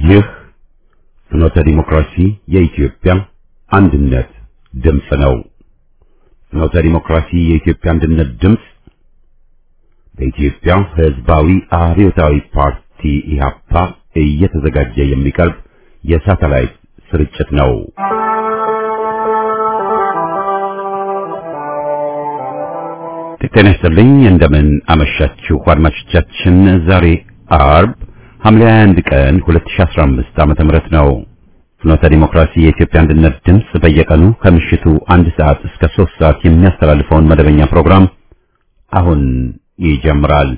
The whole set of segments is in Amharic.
ይህ ፍኖተ ዲሞክራሲ የኢትዮጵያ አንድነት ድምፅ ነው። ፍኖተ ዲሞክራሲ የኢትዮጵያ አንድነት ድምፅ በኢትዮጵያ ሕዝባዊ አብዮታዊ ፓርቲ ኢህአፓ እየተዘጋጀ የሚቀርብ የሳተላይት ስርጭት ነው። ጤና ይስጥልኝ። እንደምን አመሻችሁ አድማጮቻችን። ዛሬ አርብ ሐምሌ 21 ቀን 2015 ዓመተ ምህረት ነው። ፍኖተ ዲሞክራሲ የኢትዮጵያ አንድነት ድምፅ በየቀኑ ከምሽቱ አንድ ሰዓት እስከ 3 ሰዓት የሚያስተላልፈውን መደበኛ ፕሮግራም አሁን ይጀምራል።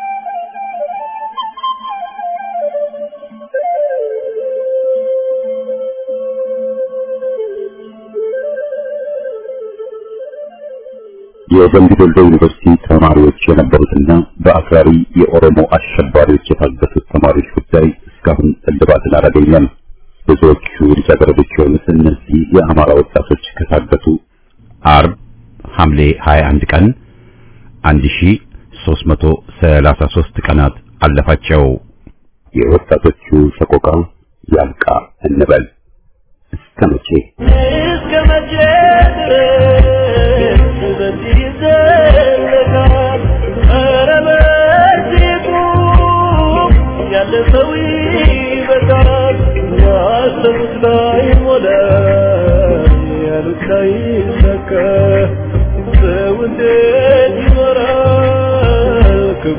የደምቢ ዶሎ ዩኒቨርሲቲ ተማሪዎች የነበሩትና በአክራሪ የኦሮሞ አሸባሪዎች የታገቱት ተማሪዎች ጉዳይ እስካሁን እልባትን አላገኘም። ብዙዎቹ ልጃገረዶች የሆኑት እነዚህ የአማራ ወጣቶች ከታገቱ አርብ ሐምሌ 21 ቀን 1333 ቀናት አለፋቸው። የወጣቶቹ ሰቆቃ ያልቃ እንበል እስከ መቼ እስከ መቼ ድረስ በዚህ ይዘለቃል? ኧረ በዚህ ቁም፣ ያለ ሰው ይበቃል። ያሰቡት ላይ ሞላ፣ ያሉት ላይ ይሳካ። ሰው እንዴት ይኖራል ክፉ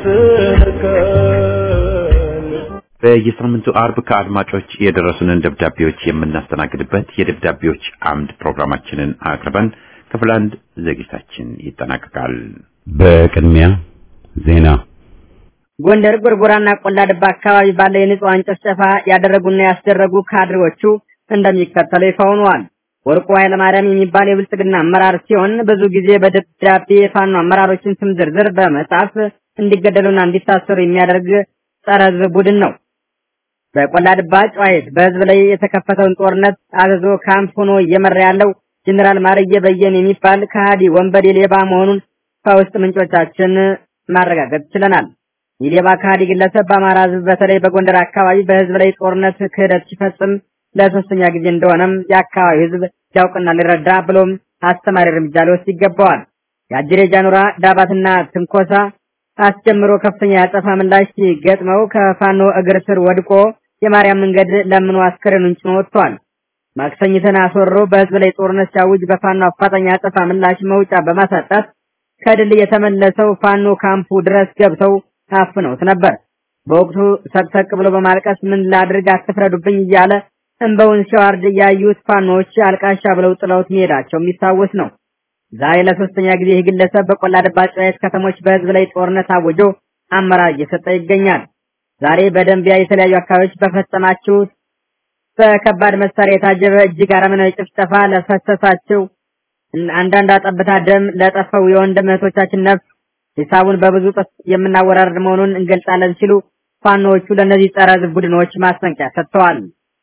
እየተነካል? በየሳምንቱ አርብ ከአድማጮች የደረሱንን ደብዳቤዎች የምናስተናግድበት የደብዳቤዎች አምድ ፕሮግራማችንን አቅርበን ክፍል አንድ ዝግጅታችን ይጠናቀቃል። በቅድሚያ ዜና ጎንደር ጎርጎራና ቆላ ድባ አካባቢ ባለ የንጹሃን ጭፍጨፋ ያደረጉና ያስደረጉ ካድሬዎቹ እንደሚከተለው ይፋ ሆነዋል። ወርቁ ኃይለማርያም የሚባል የብልጽግና አመራር ሲሆን ብዙ ጊዜ በደብዳቤ የፋኖ አመራሮችን ስም ዝርዝር በመጻፍ እንዲገደሉና እንዲታሰሩ የሚያደርግ ጸረ ሕዝብ ቡድን ነው። በቆላ ድባ ጨዋሂት በህዝብ ላይ የተከፈተውን ጦርነት አዘዞ ካምፕ ሆኖ እየመራ ያለው ጀኔራል ማርየ በየነ የሚባል ከሃዲ ወንበዴ ሌባ መሆኑን ከውስጥ ምንጮቻችን ማረጋገጥ ችለናል። ይህ ሌባ ከሃዲ ግለሰብ በአማራ ህዝብ በተለይ በጎንደር አካባቢ በህዝብ ላይ ጦርነት ክህደት ሲፈጽም ለሶስተኛ ጊዜ እንደሆነም የአካባቢው ህዝብ ሊያውቅና ሊረዳ ብሎም አስተማሪ እርምጃ ሊወስድ ይገባዋል። የአጅሬ ጃኑራ ዳባትና ትንኮሳ አስጀምሮ ከፍተኛ ያጸፋ ምላሽ ሲገጥመው ከፋኖ እግር ስር ወድቆ የማርያም መንገድ ለምኖ አስከሬኑን ጭኖ ወጥቷል። ማክሰኝትን አስወሮ በህዝብ ላይ ጦርነት ሲያውጅ በፋኖ አፋጣኝ ያጸፋ ምላሽ መውጫ በማሳጣት ከድል የተመለሰው ፋኖ ካምፑ ድረስ ገብተው አፍነውት ነበር። በወቅቱ ሰቅሰቅ ብሎ በማልቀስ ምን ላድርግ አትፍረዱብኝ እያለ እንበውን ሲዋርድ ያዩት ፋኖዎች አልቃሻ ብለው ጥለውት መሄዳቸው የሚታወስ ነው። ዛሬ ለሶስተኛ ጊዜ ይህ ግለሰብ በቆላ ድባ ጨዋሂት ከተሞች በህዝብ ላይ ጦርነት አውጆ አመራር እየሰጠ ይገኛል። ዛሬ በደንቢያ የተለያዩ አካባቢዎች በፈጸማችሁት በከባድ መሳሪያ የታጀበ እጅግ አረመናዊ ጭፍጨፋ ለፈሰሳቸው አንዳንድ ጠብታ ደም ለጠፈው የወንድም እህቶቻችን ነፍስ ሂሳቡን በብዙ እጥፍ የምናወራርድ መሆኑን እንገልጻለን ሲሉ ፋኖዎቹ ለእነዚህ ጸረ ሕዝብ ቡድኖች ማስጠንቀቂያ ሰጥተዋል።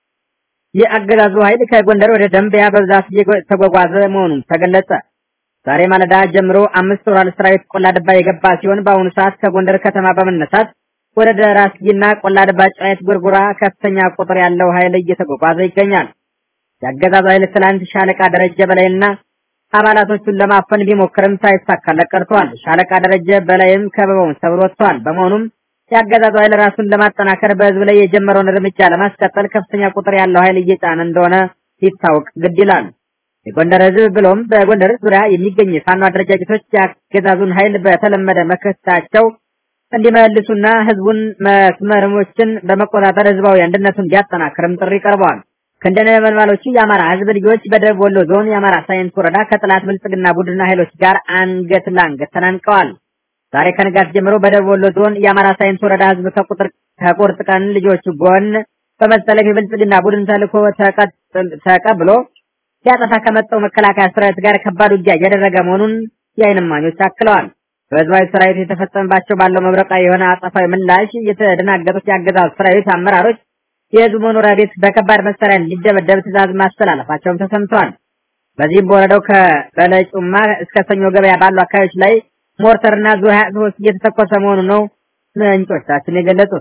የአገዛዙ ኃይል ከጎንደር ወደ ደንቢያ በብዛት እየተጓጓዘ መሆኑን ተገለጸ። ዛሬ ማለዳ ጀምሮ አምስት ወራል ሰራዊት ቆላ ድባ የገባ ሲሆን በአሁኑ ሰዓት ከጎንደር ከተማ በመነሳት ወደ ደራስጊና ቆላ ድባ ጨዋሂት ጎርጎራ ከፍተኛ ቁጥር ያለው ኃይል እየተጓጓዘ ይገኛል። የአገዛዙ ኃይል ትላንት ሻለቃ ደረጀ በላይና አባላቶቹን ለማፈን ቢሞክርም ሳይሳካለት ቀርቷል። ሻለቃ ደረጀ በላይም ከበባውን ሰብሮ ወጥቷል። በመሆኑም የአገዛዙ ኃይል ራሱን ለማጠናከር በህዝብ ላይ የጀመረውን እርምጃ ለማስቀጠል ከፍተኛ ቁጥር ያለው ኃይል እየጫነ እንደሆነ ሊታወቅ ግድ ይላል። የጎንደር ህዝብ ብሎም በጎንደር ዙሪያ የሚገኙ የፋኖ አደረጃጀቶች የአገዛዙን ኃይል በተለመደ መከታቸው እንዲመልሱና ህዝቡን መስመሮችን በመቆጣጠር ህዝባዊ አንድነቱን እንዲያጠናክርም ጥሪ ቀርበዋል። ከእንደነ ነበልባሎቹ የአማራ ህዝብ ልጆች በደቡብ ወሎ ዞን የአማራ ሳይንስ ወረዳ ከጠላት ብልጽግና ቡድንና ኃይሎች ጋር አንገት ለአንገት ተናንቀዋል። ዛሬ ከንጋት ጀምሮ በደቡብ ወሎ ዞን የአማራ ሳይንስ ወረዳ ህዝብ ከቁጥር ከቁርጥ ቀን ልጆቹ ጎን በመሰለፍ የብልጽግና ቡድን ተልዕኮ ተቀብሎ ሲያጠፋ ከመጣው መከላከያ ሰራዊት ጋር ከባድ ውጊያ እያደረገ መሆኑን የዓይን እማኞች አክለዋል። በህዝባዊ ሰራዊት የተፈጸመባቸው ባለው መብረቃዊ የሆነ አጸፋዊ ምላሽ የተደናገጡት የአገዛዙ ሰራዊት አመራሮች የህዝቡ መኖሪያ ቤት በከባድ መሳሪያ እንዲደበደብ ትዕዛዝ ማስተላለፋቸውም ተሰምቷል። በዚህም በወረዳው ከበለጩማ እስከ ሰኞ ገበያ ባሉ አካባቢዎች ላይ ሞርተርና ዙ 23 እየተተኮሰ መሆኑ ነው ምንጮቻችን የገለጹት።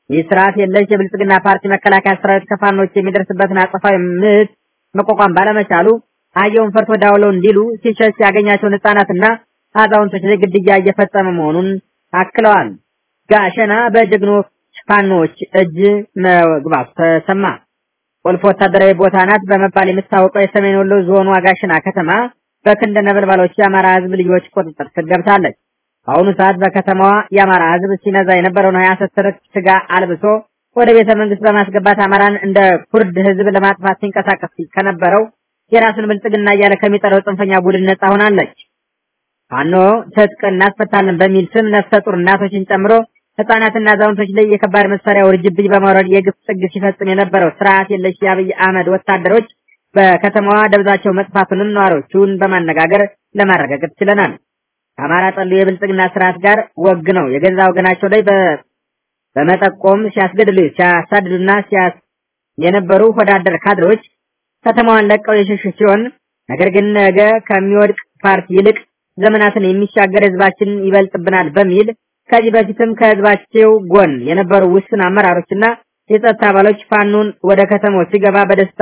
ይህ ስርዓት የለሽ የብልጽግና ፓርቲ መከላከያ ሰራዊት ከፋኖች የሚደርስበትን አጸፋዊ ምት መቋቋም ባለመቻሉ አየውን ፈርቶ ዳውለው እንዲሉ ሲሸሽ ያገኛቸውን ህጻናትና አዛውንቶች ላይ ግድያ እየፈጸመ መሆኑን አክለዋል። ጋሸና በጀግኖች ፋኖች እጅ መግባቱ ተሰማ። ቁልፍ ወታደራዊ ቦታ ናት በመባል የምትታወቀው የሰሜን ወሎ ዞኑ ጋሸና ከተማ በክንደ ነበልባሎች የአማራ ህዝብ ልጆች ቁጥጥር ስር ገብታለች። በአሁኑ ሰዓት በከተማዋ የአማራ ህዝብ ሲነዛ የነበረውን የሐሰት ትርክ ስጋ አልብሶ ወደ ቤተ መንግስት በማስገባት አማራን እንደ ኩርድ ህዝብ ለማጥፋት ሲንቀሳቀስ ከነበረው የራሱን ብልጽግና እያለ ከሚጠራው ጽንፈኛ ቡድን ነጻ ሆናለች። ፋኖ ትጥቅ እናስፈታለን በሚል ስም ነፍሰ ጡር እናቶችን ጨምሮ ህጻናትና አዛውንቶች ላይ የከባድ መሳሪያ ውርጅብኝ በማውረድ የግፍ ጥግ ሲፈጽም የነበረው ስርዓት የለሽ የአብይ አህመድ ወታደሮች በከተማዋ ደብዛቸው መጥፋቱንም ነዋሪዎቹን በማነጋገር ለማረጋገጥ ችለናል። ከአማራ ጠሉ የብልጽግና ስርዓት ጋር ወግ ነው የገዛ ወገናቸው ላይ በመጠቆም ሲያስገድሉ ሲያሳድዱና ሲያስ የነበሩ ወዳደር ካድሮች ከተማዋን ለቀው የሸሹ ሲሆን ነገር ግን ነገ ከሚወድቅ ፓርቲ ይልቅ ዘመናትን የሚሻገር ህዝባችን ይበልጥብናል በሚል ከዚህ በፊትም ከህዝባቸው ጎን የነበሩ ውስን አመራሮችና የጸጥታ አባሎች ፋኖን ወደ ከተማው ሲገባ በደስታ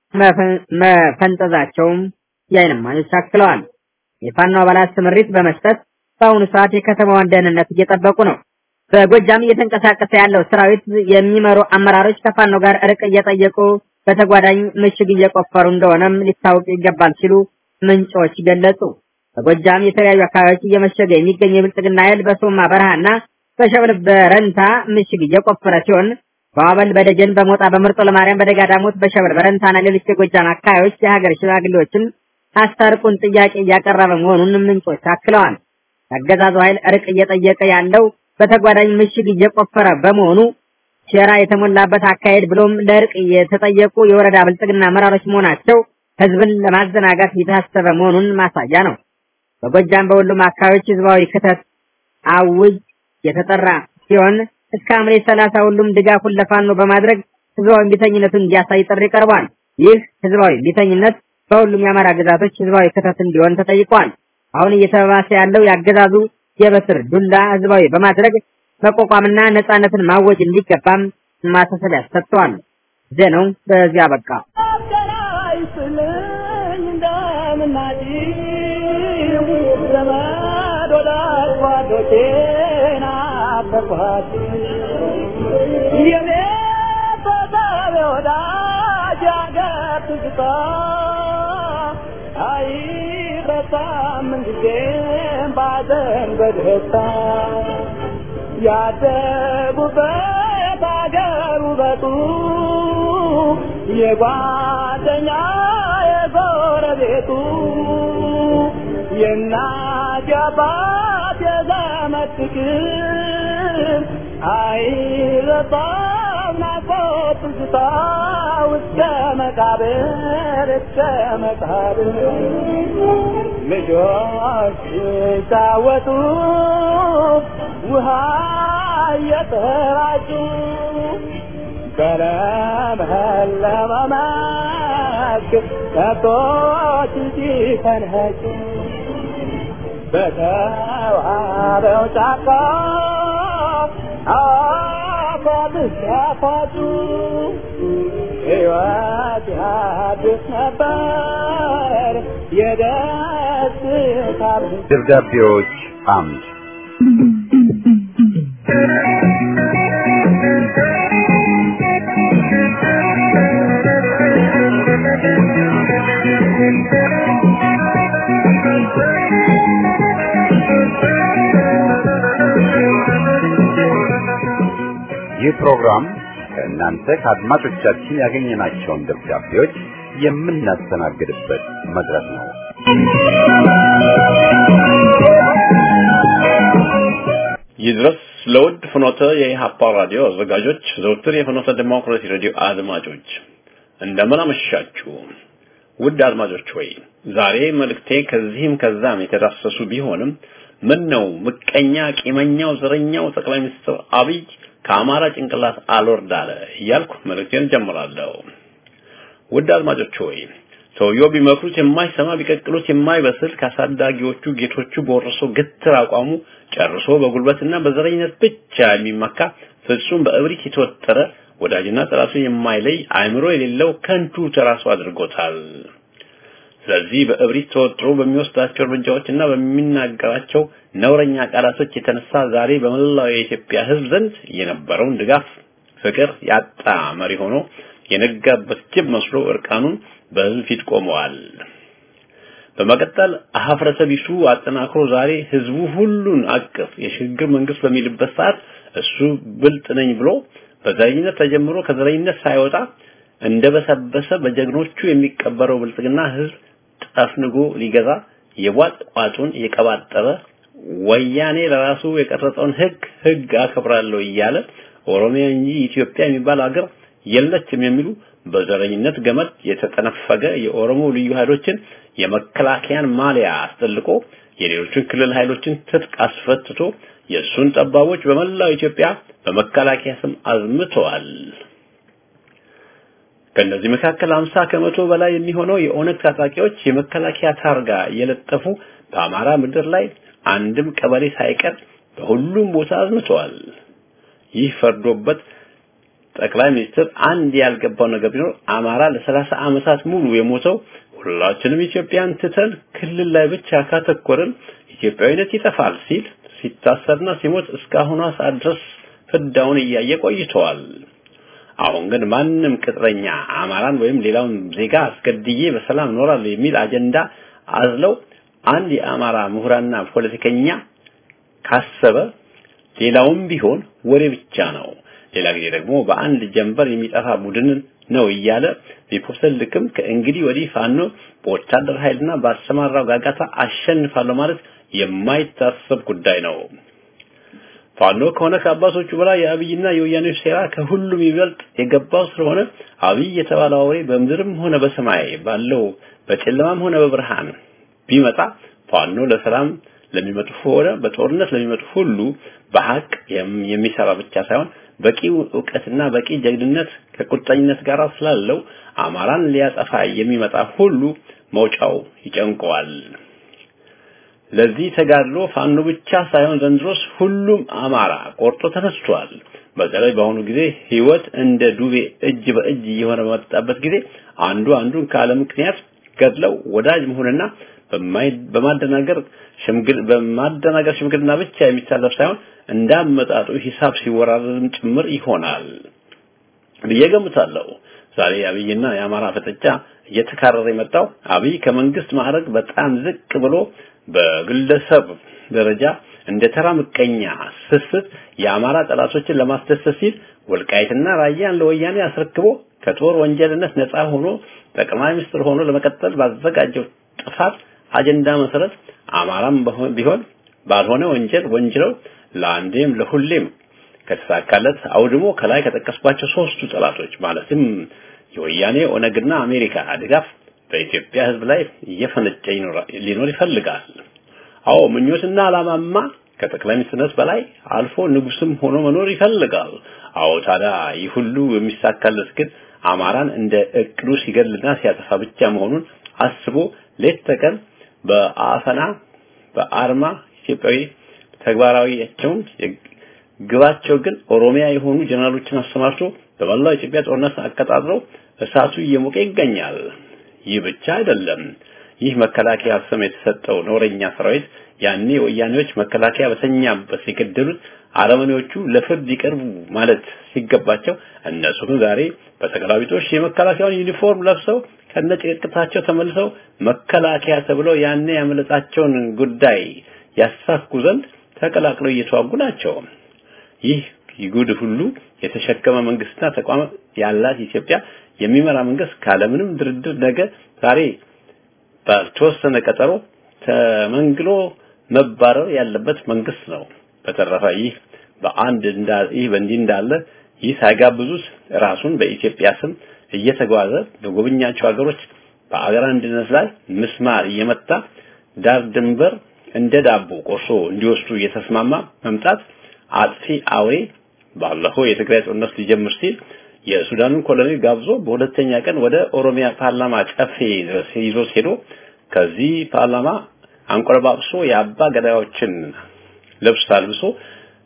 መፈንጠዛቸውም የዓይን እማኞች አክለዋል። የፋኖ አባላት ስምሪት በመስጠት በአሁኑ ሰዓት የከተማዋን ደህንነት እየጠበቁ ነው። በጎጃም እየተንቀሳቀሰ ያለው ሰራዊት የሚመሩ አመራሮች ከፋኖ ጋር እርቅ እየጠየቁ በተጓዳኝ ምሽግ እየቆፈሩ እንደሆነም ሊታወቅ ይገባል ሲሉ ምንጮች ገለጹ። በጎጃም የተለያዩ አካባቢዎች እየመሸገ የሚገኝ የብልጽግና ኃይል በሶማ በረሃና በሸበል በረንታ ምሽግ እየቆፈረ ሲሆን በዋበል፣ በደጀን፣ በሞጣ፣ በምርጦ ለማርያም፣ በደጋ ዳሞት፣ በሸበል በረንታና ሌሎች የጎጃም አካባቢዎች የሀገር ሽማግሌዎችን አስታርቁን ጥያቄ እያቀረበ መሆኑን ምንጮች አክለዋል። የአገዛዙ ኃይል እርቅ እየጠየቀ ያለው በተጓዳኝ ምሽግ እየቆፈረ በመሆኑ ሴራ የተሞላበት አካሄድ ብሎም ለእርቅ የተጠየቁ የወረዳ ብልጽግና አመራሮች መሆናቸው ህዝብን ለማዘናጋት የታሰበ መሆኑን ማሳያ ነው። በጎጃም በሁሉም አካባቢዎች ህዝባዊ ክተት አውጅ የተጠራ ሲሆን እስከ ሐምሌ ሰላሳ ሁሉም ድጋፉን ለፋኖ በማድረግ ህዝባዊ ቢተኝነቱን እንዲያሳይ ጥሪ ቀርቧል። ይህ ህዝባዊ ቢተኝነት በሁሉም የአማራ ግዛቶች ህዝባዊ ክተት እንዲሆን ተጠይቋል። አሁን እየተባባሰ ያለው ያገዛዙ የበትር ዱላ ህዝባዊ በማድረግ መቋቋምና ነጻነትን ማወጅ እንዲገባም ማሳሰቢያ ሰጥተዋል። ዜናው በዚያ በቃ። ያደጉበት አገር ውበቱ የጓደኛ የጎረቤቱ የእናት የአባት የዘመድ ፍቅር አይረሳም ናፍቆት ትዝታ እስከ መቃብር እስከ መቃብር ልጆች ሲጫወቱ ውሃ እየተራጩ በለመለመ መስክ ከብቶች ሲፈንኸጩ በተዋበው ጫካ አፏብስ ያፏጩ ሕይወት ያድስ ነበር የደስታ ደብዳቤዎች አምድ ይህ ፕሮግራም ከእናንተ ከአድማጮቻችን ያገኘናቸውን ደብዳቤዎች የምናስተናግድበት መድረክ ነው። ይድረስ ለውድ ፍኖተ የኢሃፓ ራዲዮ አዘጋጆች፣ ዘውትር የፍኖተ ዲሞክራሲ ሬዲዮ አድማጮች እንደምን አመሻችሁ። ውድ አድማጮች ሆይ ዛሬ መልእክቴ ከዚህም ከዛም የተዳሰሱ ቢሆንም ምን ነው ምቀኛ፣ ቂመኛው፣ ዘረኛው ጠቅላይ ሚኒስትር አብይ ከአማራ ጭንቅላት አልወርድ አለ እያልኩ መልእክቴን ጀምራለሁ። ውድ አድማጮች ሆይ ሰውየው ቢመክሩት የማይሰማ ቢቀቅሉት የማይበስል ከአሳዳጊዎቹ ጌቶቹ በወረሰው ግትር አቋሙ ጨርሶ በጉልበትና በዘረኝነት ብቻ የሚመካ ፍጹም በእብሪት የተወጠረ ወዳጅና ጠላቱ የማይለይ አእምሮ የሌለው ከንቱ ተራሱ አድርጎታል። ስለዚህ በእብሪት ተወጥሮ በሚወስዳቸው እርምጃዎችና በሚናገራቸው ነውረኛ ቃላቶች የተነሳ ዛሬ በመላው የኢትዮጵያ ሕዝብ ዘንድ የነበረውን ድጋፍ፣ ፍቅር ያጣ መሪ ሆኖ የነጋበት ጅብ መስሎ እርቃኑን በሕዝብ ፊት ቆመዋል። በመቀጠል ሀፍረተ ቢሱ አጠናክሮ ዛሬ ህዝቡ ሁሉን አቀፍ የሽግግር መንግስት በሚልበት ሰዓት እሱ ብልጥ ነኝ ብሎ በዘረኝነት ተጀምሮ ከዘረኝነት ሳይወጣ እንደበሰበሰ በጀግኖቹ የሚቀበረው ብልጽግና ህዝብ ጠፍንጎ ሊገዛ የቧጥ ቋጡን የቀባጠረ ወያኔ ለራሱ የቀረጸውን ህግ ህግ አከብራለሁ እያለ ኦሮሚያ እንጂ ኢትዮጵያ የሚባል ሀገር የለችም የሚሉ በዘረኝነት ገመድ የተጠነፈገ የኦሮሞ ልዩ ኃይሎችን የመከላከያን ማሊያ አስጠልቆ የሌሎችን ክልል ኃይሎችን ትጥቅ አስፈትቶ የእሱን ጠባቦች በመላው ኢትዮጵያ በመከላከያ ስም አዝምተዋል። ከእነዚህ መካከል 50 ከመቶ በላይ የሚሆነው የኦነግ ታጣቂዎች የመከላከያ ታርጋ እየለጠፉ በአማራ ምድር ላይ አንድም ቀበሌ ሳይቀር በሁሉም ቦታ አዝምተዋል። ይህ ፈርዶበት ጠቅላይ ሚኒስትር አንድ ያልገባው ነገር ቢኖር አማራ ለሰላሳ ዓመታት ሙሉ የሞተው ሁላችንም ኢትዮጵያን ትተን ክልል ላይ ብቻ ካተኮርን ኢትዮጵያዊነት ይጠፋል ሲል ሲታሰርና ሲሞት እስካሁኗ ሰዓት ድረስ ፍዳውን እያየ ቆይተዋል። አሁን ግን ማንም ቅጥረኛ አማራን ወይም ሌላውን ዜጋ አስገድዬ በሰላም እኖራለሁ የሚል አጀንዳ አዝለው አንድ የአማራ ምሁራና ፖለቲከኛ ካሰበ ሌላውም ቢሆን ወሬ ብቻ ነው። ሌላ ጊዜ ደግሞ በአንድ ጀንበር የሚጠፋ ቡድን ነው እያለ ቢፖሰልክም ከእንግዲህ ወዲህ ፋኖ በወታደር ኃይልና ባሰማራው ጋጋታ አሸንፋለሁ ማለት የማይታሰብ ጉዳይ ነው። ፋኖ ከሆነ ከአባቶቹ በላይ የአብይና የወያኔዎች ሴራ ከሁሉም ይበልጥ የገባው ስለሆነ አብይ የተባለው አውሬ በምድርም ሆነ በሰማይ ባለው በጨለማም ሆነ በብርሃን ቢመጣ ፋኖ ለሰላም ለሚመጡ ሆነ በጦርነት ለሚመጡ ሁሉ በሐቅ የሚሰራ ብቻ ሳይሆን በቂ እውቀትና በቂ ጀግንነት ከቁርጠኝነት ጋር ስላለው አማራን ሊያጠፋ የሚመጣ ሁሉ መውጫው ይጨንቀዋል። ለዚህ ተጋድሎ ፋኖ ብቻ ሳይሆን ዘንድሮስ ሁሉም አማራ ቆርጦ ተነስቷል። በተለይ በአሁኑ ጊዜ ህይወት እንደ ዱቤ እጅ በእጅ እየሆነ በመጣበት ጊዜ አንዱ አንዱን ካለ ምክንያት ገድለው ወዳጅ መሆንና በማደናገር ሽምግል በማደናገር ሽምግልና ብቻ የሚታለፍ ሳይሆን እንዳመጣጡ ሂሳብ ሲወራረድም ጭምር ይሆናል ብዬ ገምታለሁ። ዛሬ አብይና የአማራ ፍጥጫ እየተካረረ የመጣው አብይ ከመንግስት ማዕረግ በጣም ዝቅ ብሎ በግለሰብ ደረጃ እንደ ተራ ምቀኛ ስስት የአማራ ጠላቶችን ለማስደሰት ሲል ወልቃይትና ራያን ለወያኔ አስረክቦ ከጦር ወንጀልነት ነፃ ሆኖ ጠቅላይ ሚኒስትር ሆኖ ለመቀጠል ባዘጋጀው ጥፋት አጀንዳ መሰረት አማራም ቢሆን ባልሆነ ወንጀል ወንጅለው ለአንዴም ለሁሌም ከተሳካለት አውድሞ ከላይ ከጠቀስኳቸው ሶስቱ ጠላቶች ማለትም የወያኔ ኦነግና አሜሪካ ድጋፍ በኢትዮጵያ ሕዝብ ላይ እየፈነጨ ሊኖር ይፈልጋል። አዎ ምኞትና አላማማ ከጠቅላይ ሚኒስትርነት በላይ አልፎ ንጉስም ሆኖ መኖር ይፈልጋል። አዎ ታዲያ ይህ ሁሉ የሚሳካለት ግን አማራን እንደ እቅዱ ሲገልና ሲያጠፋ ብቻ መሆኑን አስቦ ሌት ተቀን በአፈና በአርማ ኢትዮጵያዊ ተግባራዊያቸውን ግባቸው ግን ኦሮሚያ የሆኑ ጀነራሎችን አሰማርቶ በመላው ኢትዮጵያ ጦርነት አቀጣጥለው እሳቱ እየሞቀ ይገኛል። ይህ ብቻ አይደለም። ይህ መከላከያ ስም የተሰጠው ነውረኛ ሰራዊት ያኔ ወያኔዎች መከላከያ በተኛበት የገደሉት አረመኔዎቹ ለፍርድ ይቀርቡ ማለት ሲገባቸው እነሱ ግን ዛሬ በተገላቢጦሽ የመከላከያውን ዩኒፎርም ለብሰው ከነጭቅቅታቸው ተመልሰው መከላከያ ተብለው ያኔ ያመለጣቸውን ጉዳይ ያሳኩ ዘንድ ተቀላቅለው እየተዋጉ ናቸው። ይህ ይጉድ ሁሉ የተሸከመ መንግስትና ተቋማት ያላት ኢትዮጵያ የሚመራ መንግስት ካለምንም ድርድር ነገ ዛሬ ባልተወሰነ ቀጠሮ ተመንግሎ መባረር ያለበት መንግስት ነው። በተረፈ ይህ በአንድ ይህ በእንዲህ እንዳለ ይህ ሳይጋብዙት ራሱን በኢትዮጵያ ስም እየተጓዘ በጎበኛቸው ሀገሮች በአገር አንድነት ላይ ምስማር እየመታ ዳር ድንበር እንደ ዳቦ ቆርሶ እንዲወስዱ እየተስማማ መምጣት አጥፊ አውሬ ባለፈው የትግራይ ጦርነት ሊጀምር ሲል የሱዳኑን ኮሎኔል ጋብዞ በሁለተኛ ቀን ወደ ኦሮሚያ ፓርላማ ጨፌ ድረስ ይዞት ሄዶ ከዚህ ፓርላማ አንቆለባብሶ የአባ ገዳዮችን ልብስ አልብሶ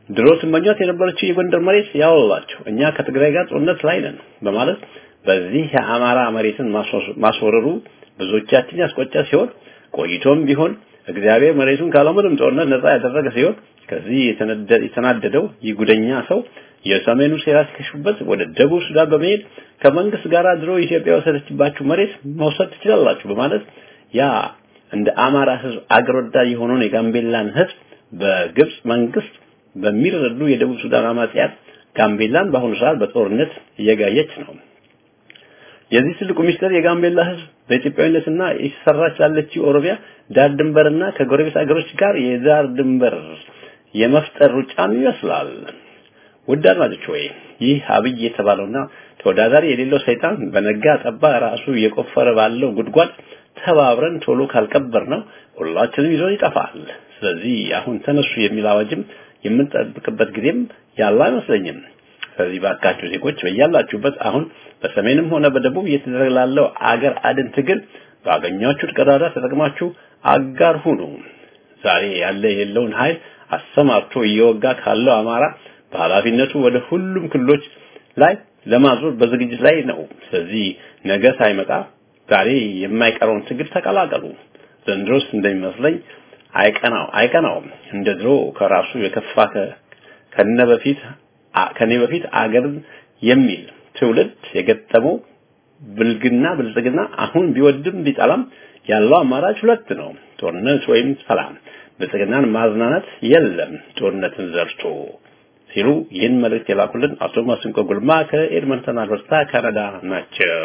ድሮ ስመኛት የነበረችው የጎንደር መሬት ያወላቸው እኛ ከትግራይ ጋር ጦርነት ላይ ነን በማለት በዚህ የአማራ መሬትን ማስወረሩ ብዙዎቻችን ያስቆጫ ሲሆን ቆይቶም ቢሆን እግዚአብሔር መሬቱን ካለምንም ጦርነት ነፃ ያደረገ ሲሆን ከዚህ የተናደደው ይህ ጉደኛ ሰው የሰሜኑ ሴራ ሲከሽፉበት ወደ ደቡብ ሱዳን በመሄድ ከመንግስት ጋር ድሮ ኢትዮጵያ ወሰደችባችሁ መሬት መውሰድ ትችላላችሁ በማለት ያ እንደ አማራ ህዝብ አገር ወዳድ የሆነውን የጋምቤላን ህዝብ በግብጽ መንግስት በሚረዱ የደቡብ ሱዳን አማጽያን ጋምቤላን በአሁኑ ሰዓት በጦርነት እየጋየች ነው። የዚህ ትልቁ ሚስጥር የጋምቤላ ህዝብ በኢትዮጵያዊነትና እየሰራች ላለችው ኦሮሚያ ዳር ድንበርና ከጎረቤት አገሮች ጋር የዳር ድንበር የመፍጠር ሩጫም ይመስላል። ውድ አድማጮች ሆይ ይህ አብይ የተባለውና ተወዳዳሪ የሌለው ሰይጣን በነጋ ጠባ ራሱ እየቆፈረ ባለው ጉድጓድ ተባብረን ቶሎ ካልቀበር ነው ሁላችንም ይዞ ይጠፋል። ስለዚህ አሁን ተነሱ የሚል አዋጅም የምንጠብቅበት ጊዜም ያለ አይመስለኝም። ስለዚህ ባካችሁ ዜጎች በያላችሁበት አሁን በሰሜንም ሆነ በደቡብ እየተደረገ ላለው አገር አድን ትግል ባገኛችሁት ቀዳዳ ተጠቅማችሁ አጋር ሁኑ። ዛሬ ያለ የሌለውን ኃይል አሰማርቶ እየወጋ ካለው አማራ በኃላፊነቱ ወደ ሁሉም ክልሎች ላይ ለማዞር በዝግጅት ላይ ነው። ስለዚህ ነገ ሳይመጣ ዛሬ የማይቀረውን ትግል ተቀላቀሉ። ዘንድሮስ እንደሚመስለኝ አይቀናው አይቀናውም። እንደ ድሮ ከራሱ የከፋ ከነ በፊት ከኔ በፊት አገርን የሚል ትውልድ የገጠመው ብልግና ብልጽግና አሁን ቢወድም ቢጠላም ያለው አማራጭ ሁለት ነው፣ ጦርነት ወይም ሰላም። ብልጽግናን ማዝናናት የለም ጦርነትን ዘርቶ ሲሉ ይህን መልእክት የላኩልን አቶ ማስንቆ ጉልማ ከኤድመንተን አልበርታ ካናዳ ናቸው።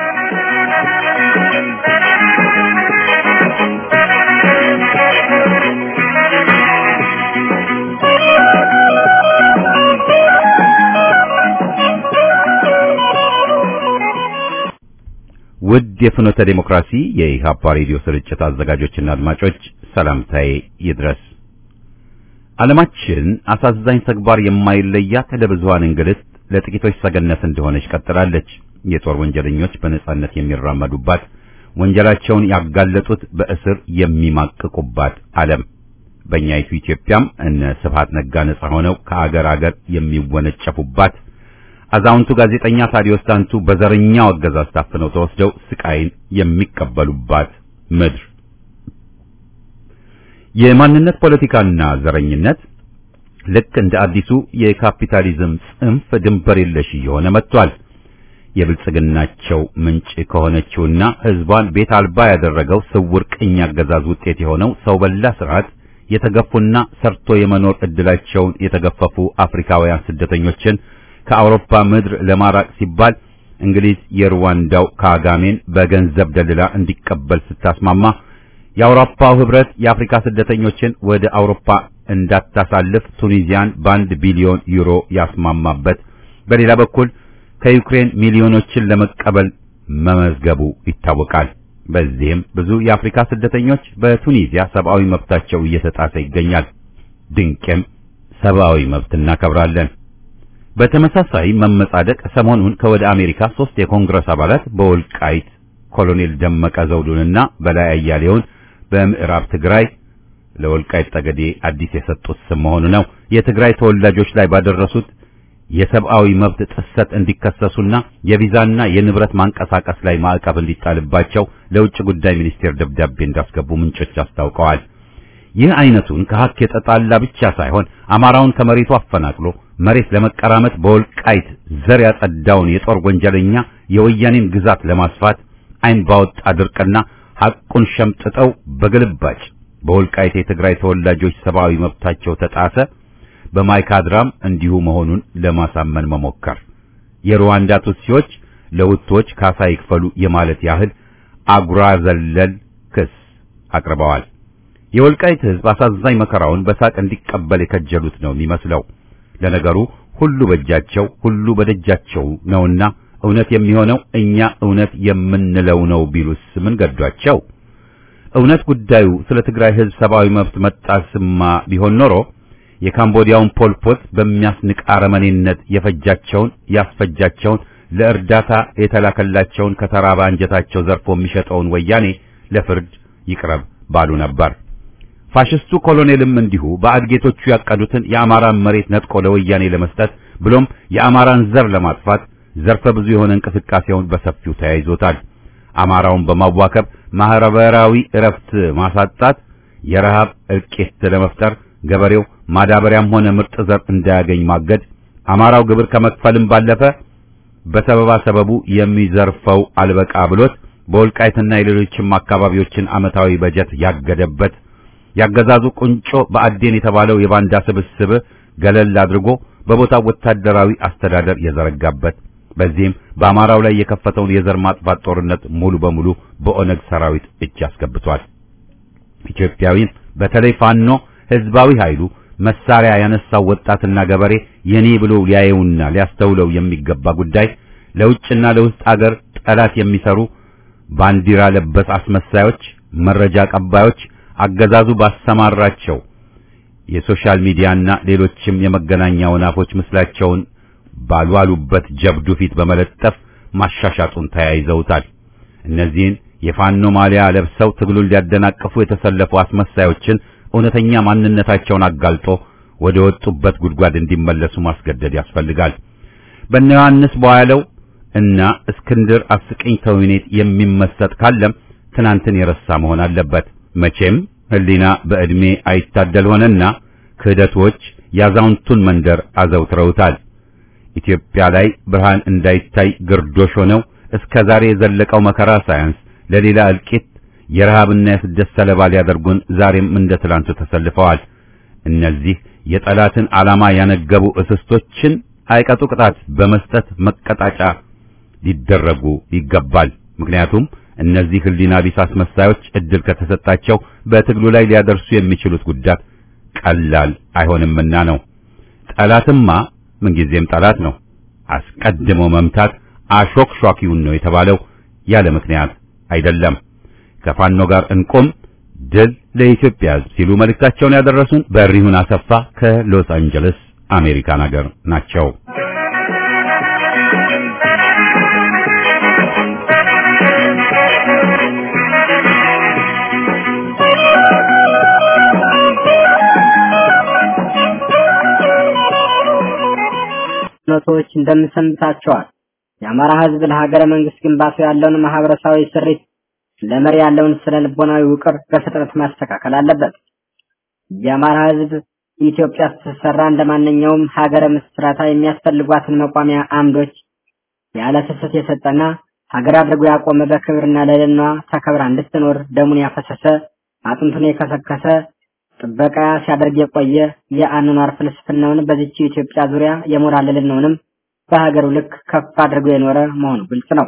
ውድ የፍኖተ ዴሞክራሲ የኢሃፓ ሬዲዮ ስርጭት አዘጋጆችና አድማጮች ሰላምታዬ ይድረስ። ዓለማችን አሳዛኝ ተግባር የማይለያት ለብዙሃን እንግልት ለጥቂቶች ሰገነት እንደሆነች ቀጥላለች። የጦር ወንጀለኞች በነጻነት የሚራመዱባት፣ ወንጀላቸውን ያጋለጡት በእስር የሚማቅቁባት ዓለም በእኛይቱ ኢትዮጵያም እነ ስብሃት ነጋ ነጻ ሆነው ከአገር አገር የሚወነጨፉባት አዛውንቱ ጋዜጠኛ ታዲዮስ ታንቱ በዘረኛው አገዛዝ ታፍነው ተወስደው ስቃይን የሚቀበሉባት ምድር የማንነት ፖለቲካና ዘረኝነት ልክ እንደ አዲሱ የካፒታሊዝም ጽንፍ ድንበር የለሽ እየሆነ መጥቷል። የብልጽግናቸው ምንጭ ከሆነችውና ሕዝቧን ቤት አልባ ያደረገው ስውር ቅኝ አገዛዝ ውጤት የሆነው ሰው በላ ስርዓት የተገፉና ሰርቶ የመኖር እድላቸውን የተገፈፉ አፍሪካውያን ስደተኞችን ከአውሮፓ ምድር ለማራቅ ሲባል እንግሊዝ የሩዋንዳው ካጋሜን በገንዘብ ደልላ እንዲቀበል ስታስማማ የአውሮፓው ህብረት የአፍሪካ ስደተኞችን ወደ አውሮፓ እንዳታሳልፍ ቱኒዚያን በአንድ ቢሊዮን ዩሮ ያስማማበት፣ በሌላ በኩል ከዩክሬን ሚሊዮኖችን ለመቀበል መመዝገቡ ይታወቃል። በዚህም ብዙ የአፍሪካ ስደተኞች በቱኒዚያ ሰብአዊ መብታቸው እየተጣሰ ይገኛል። ድንቅም ሰብአዊ መብት እናከብራለን። በተመሳሳይ መመጻደቅ ሰሞኑን ከወደ አሜሪካ ሶስት የኮንግረስ አባላት በወልቃይት ኮሎኔል ደመቀ ዘውዱንና በላይ አያሌውን በምዕራብ ትግራይ ለወልቃይት ጠገዴ አዲስ የሰጡት ስም መሆኑ ነው። የትግራይ ተወላጆች ላይ ባደረሱት የሰብአዊ መብት ጥሰት እንዲከሰሱና የቪዛና የንብረት ማንቀሳቀስ ላይ ማዕቀብ እንዲጣልባቸው ለውጭ ጉዳይ ሚኒስቴር ደብዳቤ እንዳስገቡ ምንጮች አስታውቀዋል። ይህ አይነቱን ከሀቅ የተጣላ ብቻ ሳይሆን አማራውን ከመሬቱ አፈናቅሎ መሬት ለመቀራመት በወልቃይት ዘር ያጸዳውን የጦር ወንጀለኛ የወያኔን ግዛት ለማስፋት አይን ባወጣ ድርቅና ሐቁን ሸምጥጠው በግልባጭ በወልቃይት የትግራይ ተወላጆች ሰብአዊ መብታቸው ተጣሰ፣ በማይካድራም እንዲሁ መሆኑን ለማሳመን መሞከር የሩዋንዳ ቱትሲዎች ለሁቶች ካሳ ይክፈሉ የማለት ያህል አጉራ ዘለል ክስ አቅርበዋል። የወልቃይት ሕዝብ አሳዛኝ መከራውን በሳቅ እንዲቀበል የከጀሉት ነው የሚመስለው። ለነገሩ ሁሉ በእጃቸው ሁሉ በደጃቸው ነውና እውነት የሚሆነው እኛ እውነት የምንለው ነው ቢሉስ ምን ገዷቸው? እውነት ጉዳዩ ስለ ትግራይ ሕዝብ ሰብአዊ መብት መጣስማ ቢሆን ኖሮ የካምቦዲያውን ፖልፖት በሚያስንቅ አረመኔነት የፈጃቸውን ያስፈጃቸውን ለእርዳታ የተላከላቸውን ከተራባ አንጀታቸው ዘርፎ የሚሸጠውን ወያኔ ለፍርድ ይቅረብ ባሉ ነበር። ፋሽስቱ ኮሎኔልም እንዲሁ በአድጌቶቹ ያቀዱትን የአማራን መሬት ነጥቆ ለወያኔ ለመስጠት ብሎም የአማራን ዘር ለማጥፋት ዘርፈ ብዙ የሆነ እንቅስቃሴውን በሰፊው ተያይዞታል። አማራውን በማዋከብ ማህበራዊ እረፍት ማሳጣት፣ የረሃብ እልቂት ለመፍጠር ገበሬው ማዳበሪያም ሆነ ምርጥ ዘር እንዳያገኝ ማገድ፣ አማራው ግብር ከመክፈልም ባለፈ በሰበባ ሰበቡ የሚዘርፈው አልበቃ ብሎት በወልቃይትና የሌሎችም አካባቢዎችን ዓመታዊ በጀት ያገደበት ያገዛዙ ቁንጮ በአዴን የተባለው የባንዳ ስብስብ ገለል አድርጎ በቦታው ወታደራዊ አስተዳደር የዘረጋበት በዚህም በአማራው ላይ የከፈተውን የዘር ማጥፋት ጦርነት ሙሉ በሙሉ በኦነግ ሰራዊት እጅ አስገብቷል። ኢትዮጵያዊን በተለይ ፋኖ ህዝባዊ ኃይሉ መሳሪያ ያነሳው ወጣትና ገበሬ የኔ ብሎ ሊያየውና ሊያስተውለው የሚገባ ጉዳይ ለውጭና ለውስጥ አገር ጠላት የሚሰሩ ባንዲራ ለበስ አስመሳዮች፣ መረጃ ቀባዮች አገዛዙ ባሰማራቸው የሶሻል ሚዲያና ሌሎችም የመገናኛ ወናፎች ምስላቸውን ባልዋሉበት ጀብዱ ፊት በመለጠፍ ማሻሻጡን ተያይዘውታል። እነዚህን የፋኖ ማሊያ ለብሰው ትግሉን ሊያደናቅፉ የተሰለፉ አስመሳዮችን እውነተኛ ማንነታቸውን አጋልጦ ወደ ወጡበት ጉድጓድ እንዲመለሱ ማስገደድ ያስፈልጋል። በእነ ዮሐንስ በኋላው እና እስክንድር አስቂኝ ተውኔት የሚመሰጥ ካለም ትናንትን የረሳ መሆን አለበት። መቼም ህሊና በዕድሜ አይታደል ሆነና ክህደቶች ያዛውንቱን መንደር አዘውትረውታል። ኢትዮጵያ ላይ ብርሃን እንዳይታይ ግርዶሽ ሆነው እስከ ዛሬ የዘለቀው መከራ ሳያንስ ለሌላ እልቂት የረሃብና የስደት ሰለባ ሊያደርጉን ዛሬም እንደ ትላንቱ ተሰልፈዋል። እነዚህ የጠላትን ዓላማ ያነገቡ እስስቶችን አይቀጡ ቅጣት በመስጠት መቀጣጫ ሊደረጉ ይገባል። ምክንያቱም እነዚህ ህሊና ቢስ አስመሳዮች እድል ከተሰጣቸው በትግሉ ላይ ሊያደርሱ የሚችሉት ጉዳት ቀላል አይሆንምና ነው። ጠላትማ ምንጊዜም ጠላት ነው። አስቀድሞ መምታት አሾክሿኪውን ነው የተባለው ያለ ምክንያት አይደለም። ከፋኖ ጋር እንቆም፣ ድል ለኢትዮጵያ ሕዝብ ሲሉ መልእክታቸውን ያደረሱን በሪሁን አሰፋ ከሎስ አንጀለስ አሜሪካን ሀገር ናቸው። ኖቶች እንደምሰምታቸዋል። የአማራ ህዝብ ለሀገረ መንግስት ግንባታው ያለውን ማህበረሰባዊ ስሪት ለመሪ ያለውን ስነ ልቦናዊ ውቅር በፍጥነት ማስተካከል አለበት። የአማራ ህዝብ ኢትዮጵያ ስትሰራ እንደማንኛውም ሀገረ ምስረታ የሚያስፈልጓትን መቋሚያ አምዶች ያለ ስስት የሰጠና ሀገር አድርጎ ያቆመ በክብርና ልዕልናዋ ተከብራ እንድትኖር ደሙን ያፈሰሰ አጥንቱን የከሰከሰ ጥበቃ ሲያደርግ የቆየ የአኗኗር ፍልስፍናውን በዚች ኢትዮጵያ ዙሪያ የሞራል ልዕልናውንም በሀገሩ ልክ ከፍ አድርጎ የኖረ መሆኑ ግልጽ ነው።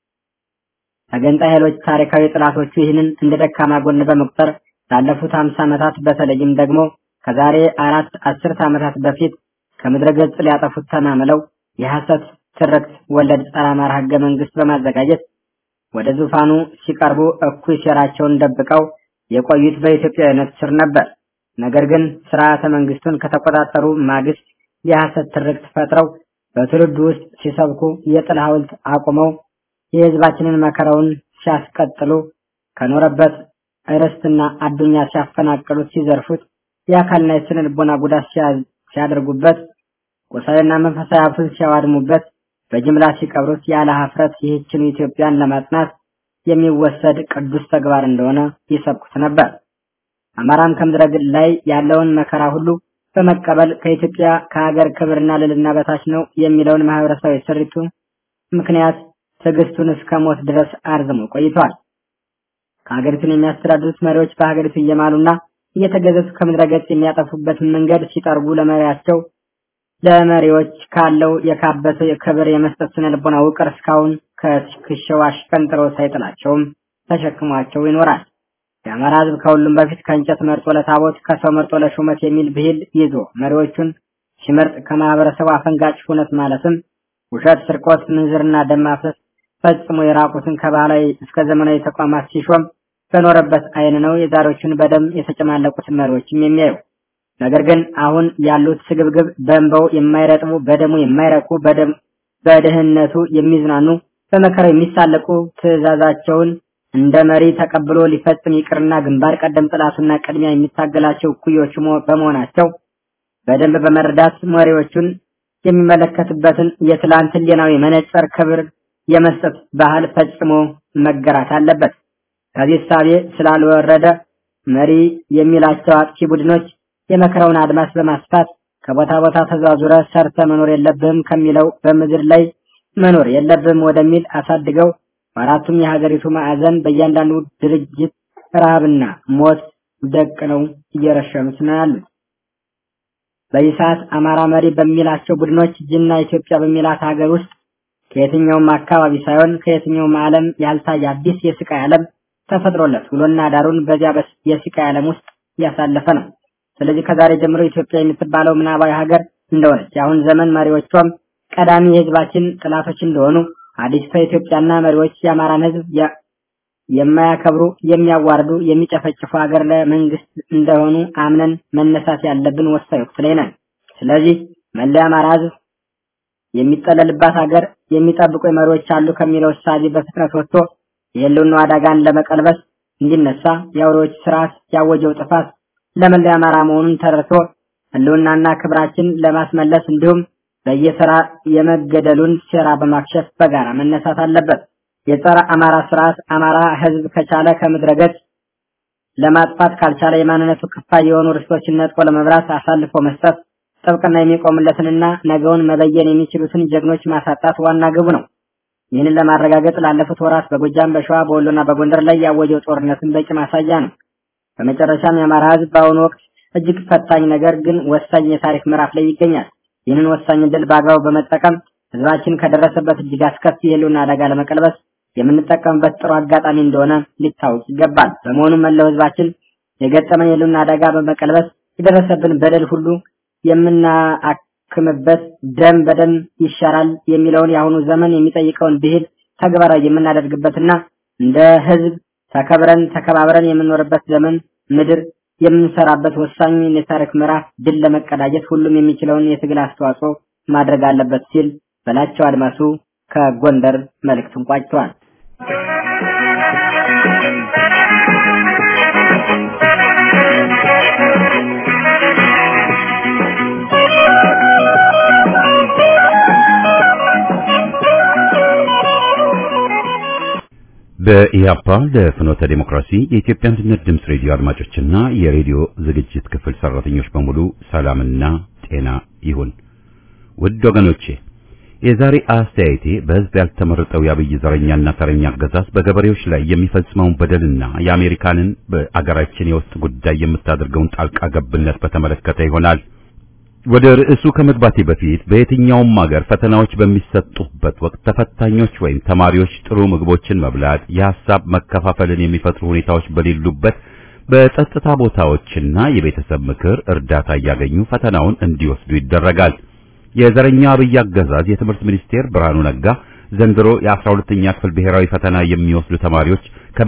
ተገንጣይ ኃይሎች ታሪካዊ ጥላቶቹ ይህንን እንደ ደካማ ጎን በመቁጠር ላለፉት ሀምሳ ዓመታት በተለይም ደግሞ ከዛሬ አራት አስርት ዓመታት በፊት ከምድረ ገጽ ሊያጠፉት ተማምለው የሐሰት ትርክት ወለድ ጸረ አማራ ህገ መንግስት በማዘጋጀት ወደ ዙፋኑ ሲቀርቡ እኩይ ሴራቸውን ደብቀው የቆዩት በኢትዮጵያዊነት ስር ነበር። ነገር ግን ስርዓተ መንግስቱን ከተቆጣጠሩ ማግስት የሐሰት ትርክት ፈጥረው በትውልዱ ውስጥ ሲሰብኩ የጥል ሐውልት አቁመው የህዝባችንን መከራውን ሲያስቀጥሉ ከኖረበት ርስትና አዱኛ ሲያፈናቅሉት፣ ሲዘርፉት፣ የአካልና የስነ ልቦና ጉዳት ሲያደርጉበት፣ ቁሳዊና መንፈሳዊ ሀብቱን ሲያዋድሙበት፣ በጅምላ ሲቀብሩት ያለ ሀፍረት ይህችን ኢትዮጵያን ለማጽናት የሚወሰድ ቅዱስ ተግባር እንደሆነ ይሰብኩት ነበር። አማራም ከምድረ ገጽ ላይ ያለውን መከራ ሁሉ በመቀበል ከኢትዮጵያ ከሀገር ክብርና ልዕልና በታች ነው የሚለውን ማህበረሰባዊ ስሪቱ ምክንያት ትዕግስቱን እስከ ሞት ድረስ አርዝሞ ቆይቷል። ከሀገሪቱን የሚያስተዳድሩት መሪዎች በሀገሪቱ እየማሉና እየተገዘቱ ከምድረ ገጽ የሚያጠፉበትን መንገድ ሲጠርጉ ለመሪያቸው ለመሪዎች ካለው የካበተ ክብር የመስጠት ስነ ልቦና ውቅር እስካሁን ከትከሻው አሽቀንጥሮ ሳይጥላቸውም ተሸክሟቸው ይኖራል። የአማራ ሕዝብ ከሁሉም በፊት ከእንጨት መርጦ ለታቦት ከሰው መርጦ ለሹመት የሚል ብሂል ይዞ መሪዎቹን ሲመርጥ ከማህበረሰቡ አፈንጋጭ ሁነት ማለትም ውሸት፣ ስርቆት፣ ምንዝርና ደም ማፍሰስ ፈጽሞ የራቁትን ከባህላዊ እስከ ዘመናዊ ተቋማት ሲሾም በኖረበት አይን ነው የዛሬዎቹን በደም የተጨማለቁትን መሪዎችም የሚያዩ። ነገር ግን አሁን ያሉት ስግብግብ በእንባው የማይረጥቡ በደሙ የማይረኩ በደም በድህነቱ የሚዝናኑ በመከራው የሚሳለቁ ትዕዛዛቸውን እንደ መሪ ተቀብሎ ሊፈጽም ይቅርና ግንባር ቀደም ጥላቱና ቅድሚያ የሚታገላቸው እኩዮቹ በመሆናቸው በደንብ በመረዳት መሪዎቹን የሚመለከትበትን የትላንት ህሊናዊ መነጽር ክብር የመስጠት ባህል ፈጽሞ መገራት አለበት። ከዚህ እሳቤ ስላልወረደ መሪ የሚላቸው አጥፊ ቡድኖች የመከራውን አድማስ በማስፋት ከቦታ ቦታ ተዟዙረ ሰርተ መኖር የለብህም ከሚለው በምድር ላይ መኖር የለብህም ወደሚል አሳድገው በአራቱም የሀገሪቱ ማዕዘን በእያንዳንዱ ድርጅት ረሃብና ሞት ደቅነው እየረሸኑት ነው ያሉት። በዚህ ሰዓት አማራ መሪ በሚላቸው ቡድኖች ጅና ኢትዮጵያ በሚላት ሀገር ውስጥ ከየትኛውም አካባቢ ሳይሆን ከየትኛውም ዓለም ያልታየ አዲስ የስቃይ ዓለም ተፈጥሮለት ውሎና ዳሩን በዚያ የስቃይ ዓለም ውስጥ እያሳለፈ ነው። ስለዚህ ከዛሬ ጀምሮ ኢትዮጵያ የምትባለው ምናባዊ ሀገር እንደሆነች የአሁን ዘመን መሪዎቿም ቀዳሚ የህዝባችን ጥላቶች እንደሆኑ አዲስቷ ኢትዮጵያና መሪዎች የአማራን ህዝብ የማያከብሩ፣ የሚያዋርዱ፣ የሚጨፈጭፉ ሀገር ለመንግስት እንደሆኑ አምነን መነሳት ያለብን ወሳኝ ወቅት ላይ ነን። ስለዚህ መላ የአማራ ህዝብ የሚጠለልባት ሀገር የሚጠብቁ መሪዎች አሉ ከሚለው እሳቤ በፍጥነት ወጥቶ የህልውናው አደጋን ለመቀልበስ እንዲነሳ የአውሬዎች ስርዓት ያወጀው ጥፋት ለመላ የአማራ መሆኑን ተረድቶ ህልውናና ክብራችን ለማስመለስ እንዲሁም በየተራ የመገደሉን ሴራ በማክሸፍ በጋራ መነሳት አለበት። የጸረ አማራ ስርዓት አማራ ህዝብ ከቻለ ከምድረ ገጽ ለማጥፋት ካልቻለ የማንነቱ ክፋይ የሆኑ ርስቶችን ነጥቆ ለመብራት አሳልፎ መስጠት ጥብቅና የሚቆምለትንና ነገውን መበየን የሚችሉትን ጀግኖች ማሳጣት ዋና ግቡ ነው። ይህንን ለማረጋገጥ ላለፉት ወራት በጎጃም፣ በሸዋ፣ በወሎና በጎንደር ላይ ያወጀው ጦርነትን በቂ ማሳያ ነው። በመጨረሻም የአማራ ህዝብ በአሁኑ ወቅት እጅግ ፈታኝ ነገር ግን ወሳኝ የታሪክ ምዕራፍ ላይ ይገኛል። ይህንን ወሳኝ ድል በአግባቡ በመጠቀም ህዝባችን ከደረሰበት እጅግ አስከፊ የህልውና አደጋ ለመቀልበስ የምንጠቀምበት ጥሩ አጋጣሚ እንደሆነ ሊታወቅ ይገባል። በመሆኑም መላው ህዝባችን የገጠመን የህልውና አደጋ በመቀልበስ የደረሰብን በደል ሁሉ የምናክምበት ደም በደም ይሻራል የሚለውን የአሁኑ ዘመን የሚጠይቀውን ብሂል ተግባራዊ የምናደርግበትና እንደ ህዝብ ተከብረን ተከባብረን የምንኖርበት ዘመን ምድር የምንሰራበት ወሳኝ የታሪክ ምዕራፍ ድል ለመቀዳጀት ሁሉም የሚችለውን የትግል አስተዋጽኦ ማድረግ አለበት ሲል በላቸው አድማሱ ከጎንደር መልእክቱን ቋጭተዋል። በኢያፓ ለፍኖተ ዴሞክራሲ የኢትዮጵያ አንድነት ድምፅ ሬዲዮ አድማጮችና የሬዲዮ ዝግጅት ክፍል ሰራተኞች በሙሉ ሰላምና ጤና ይሁን። ውድ ወገኖቼ የዛሬ አስተያየቴ በህዝብ ያልተመረጠው የአብይ ዘረኛና ተረኛ አገዛዝ በገበሬዎች ላይ የሚፈጽመውን በደልና የአሜሪካንን በአገራችን የውስጥ ጉዳይ የምታደርገውን ጣልቃ ገብነት በተመለከተ ይሆናል። ወደ ርዕሱ ከመግባቴ በፊት በየትኛውም ሀገር ፈተናዎች በሚሰጡበት ወቅት ተፈታኞች ወይም ተማሪዎች ጥሩ ምግቦችን መብላት፣ የሐሳብ መከፋፈልን የሚፈጥሩ ሁኔታዎች በሌሉበት በጸጥታ ቦታዎችና የቤተሰብ ምክር እርዳታ እያገኙ ፈተናውን እንዲወስዱ ይደረጋል። የዘረኛ አብይ አገዛዝ የትምህርት ሚኒስቴር ብርሃኑ ነጋ ዘንድሮ የ12ኛ ክፍል ብሔራዊ ፈተና የሚወስዱ ተማሪዎች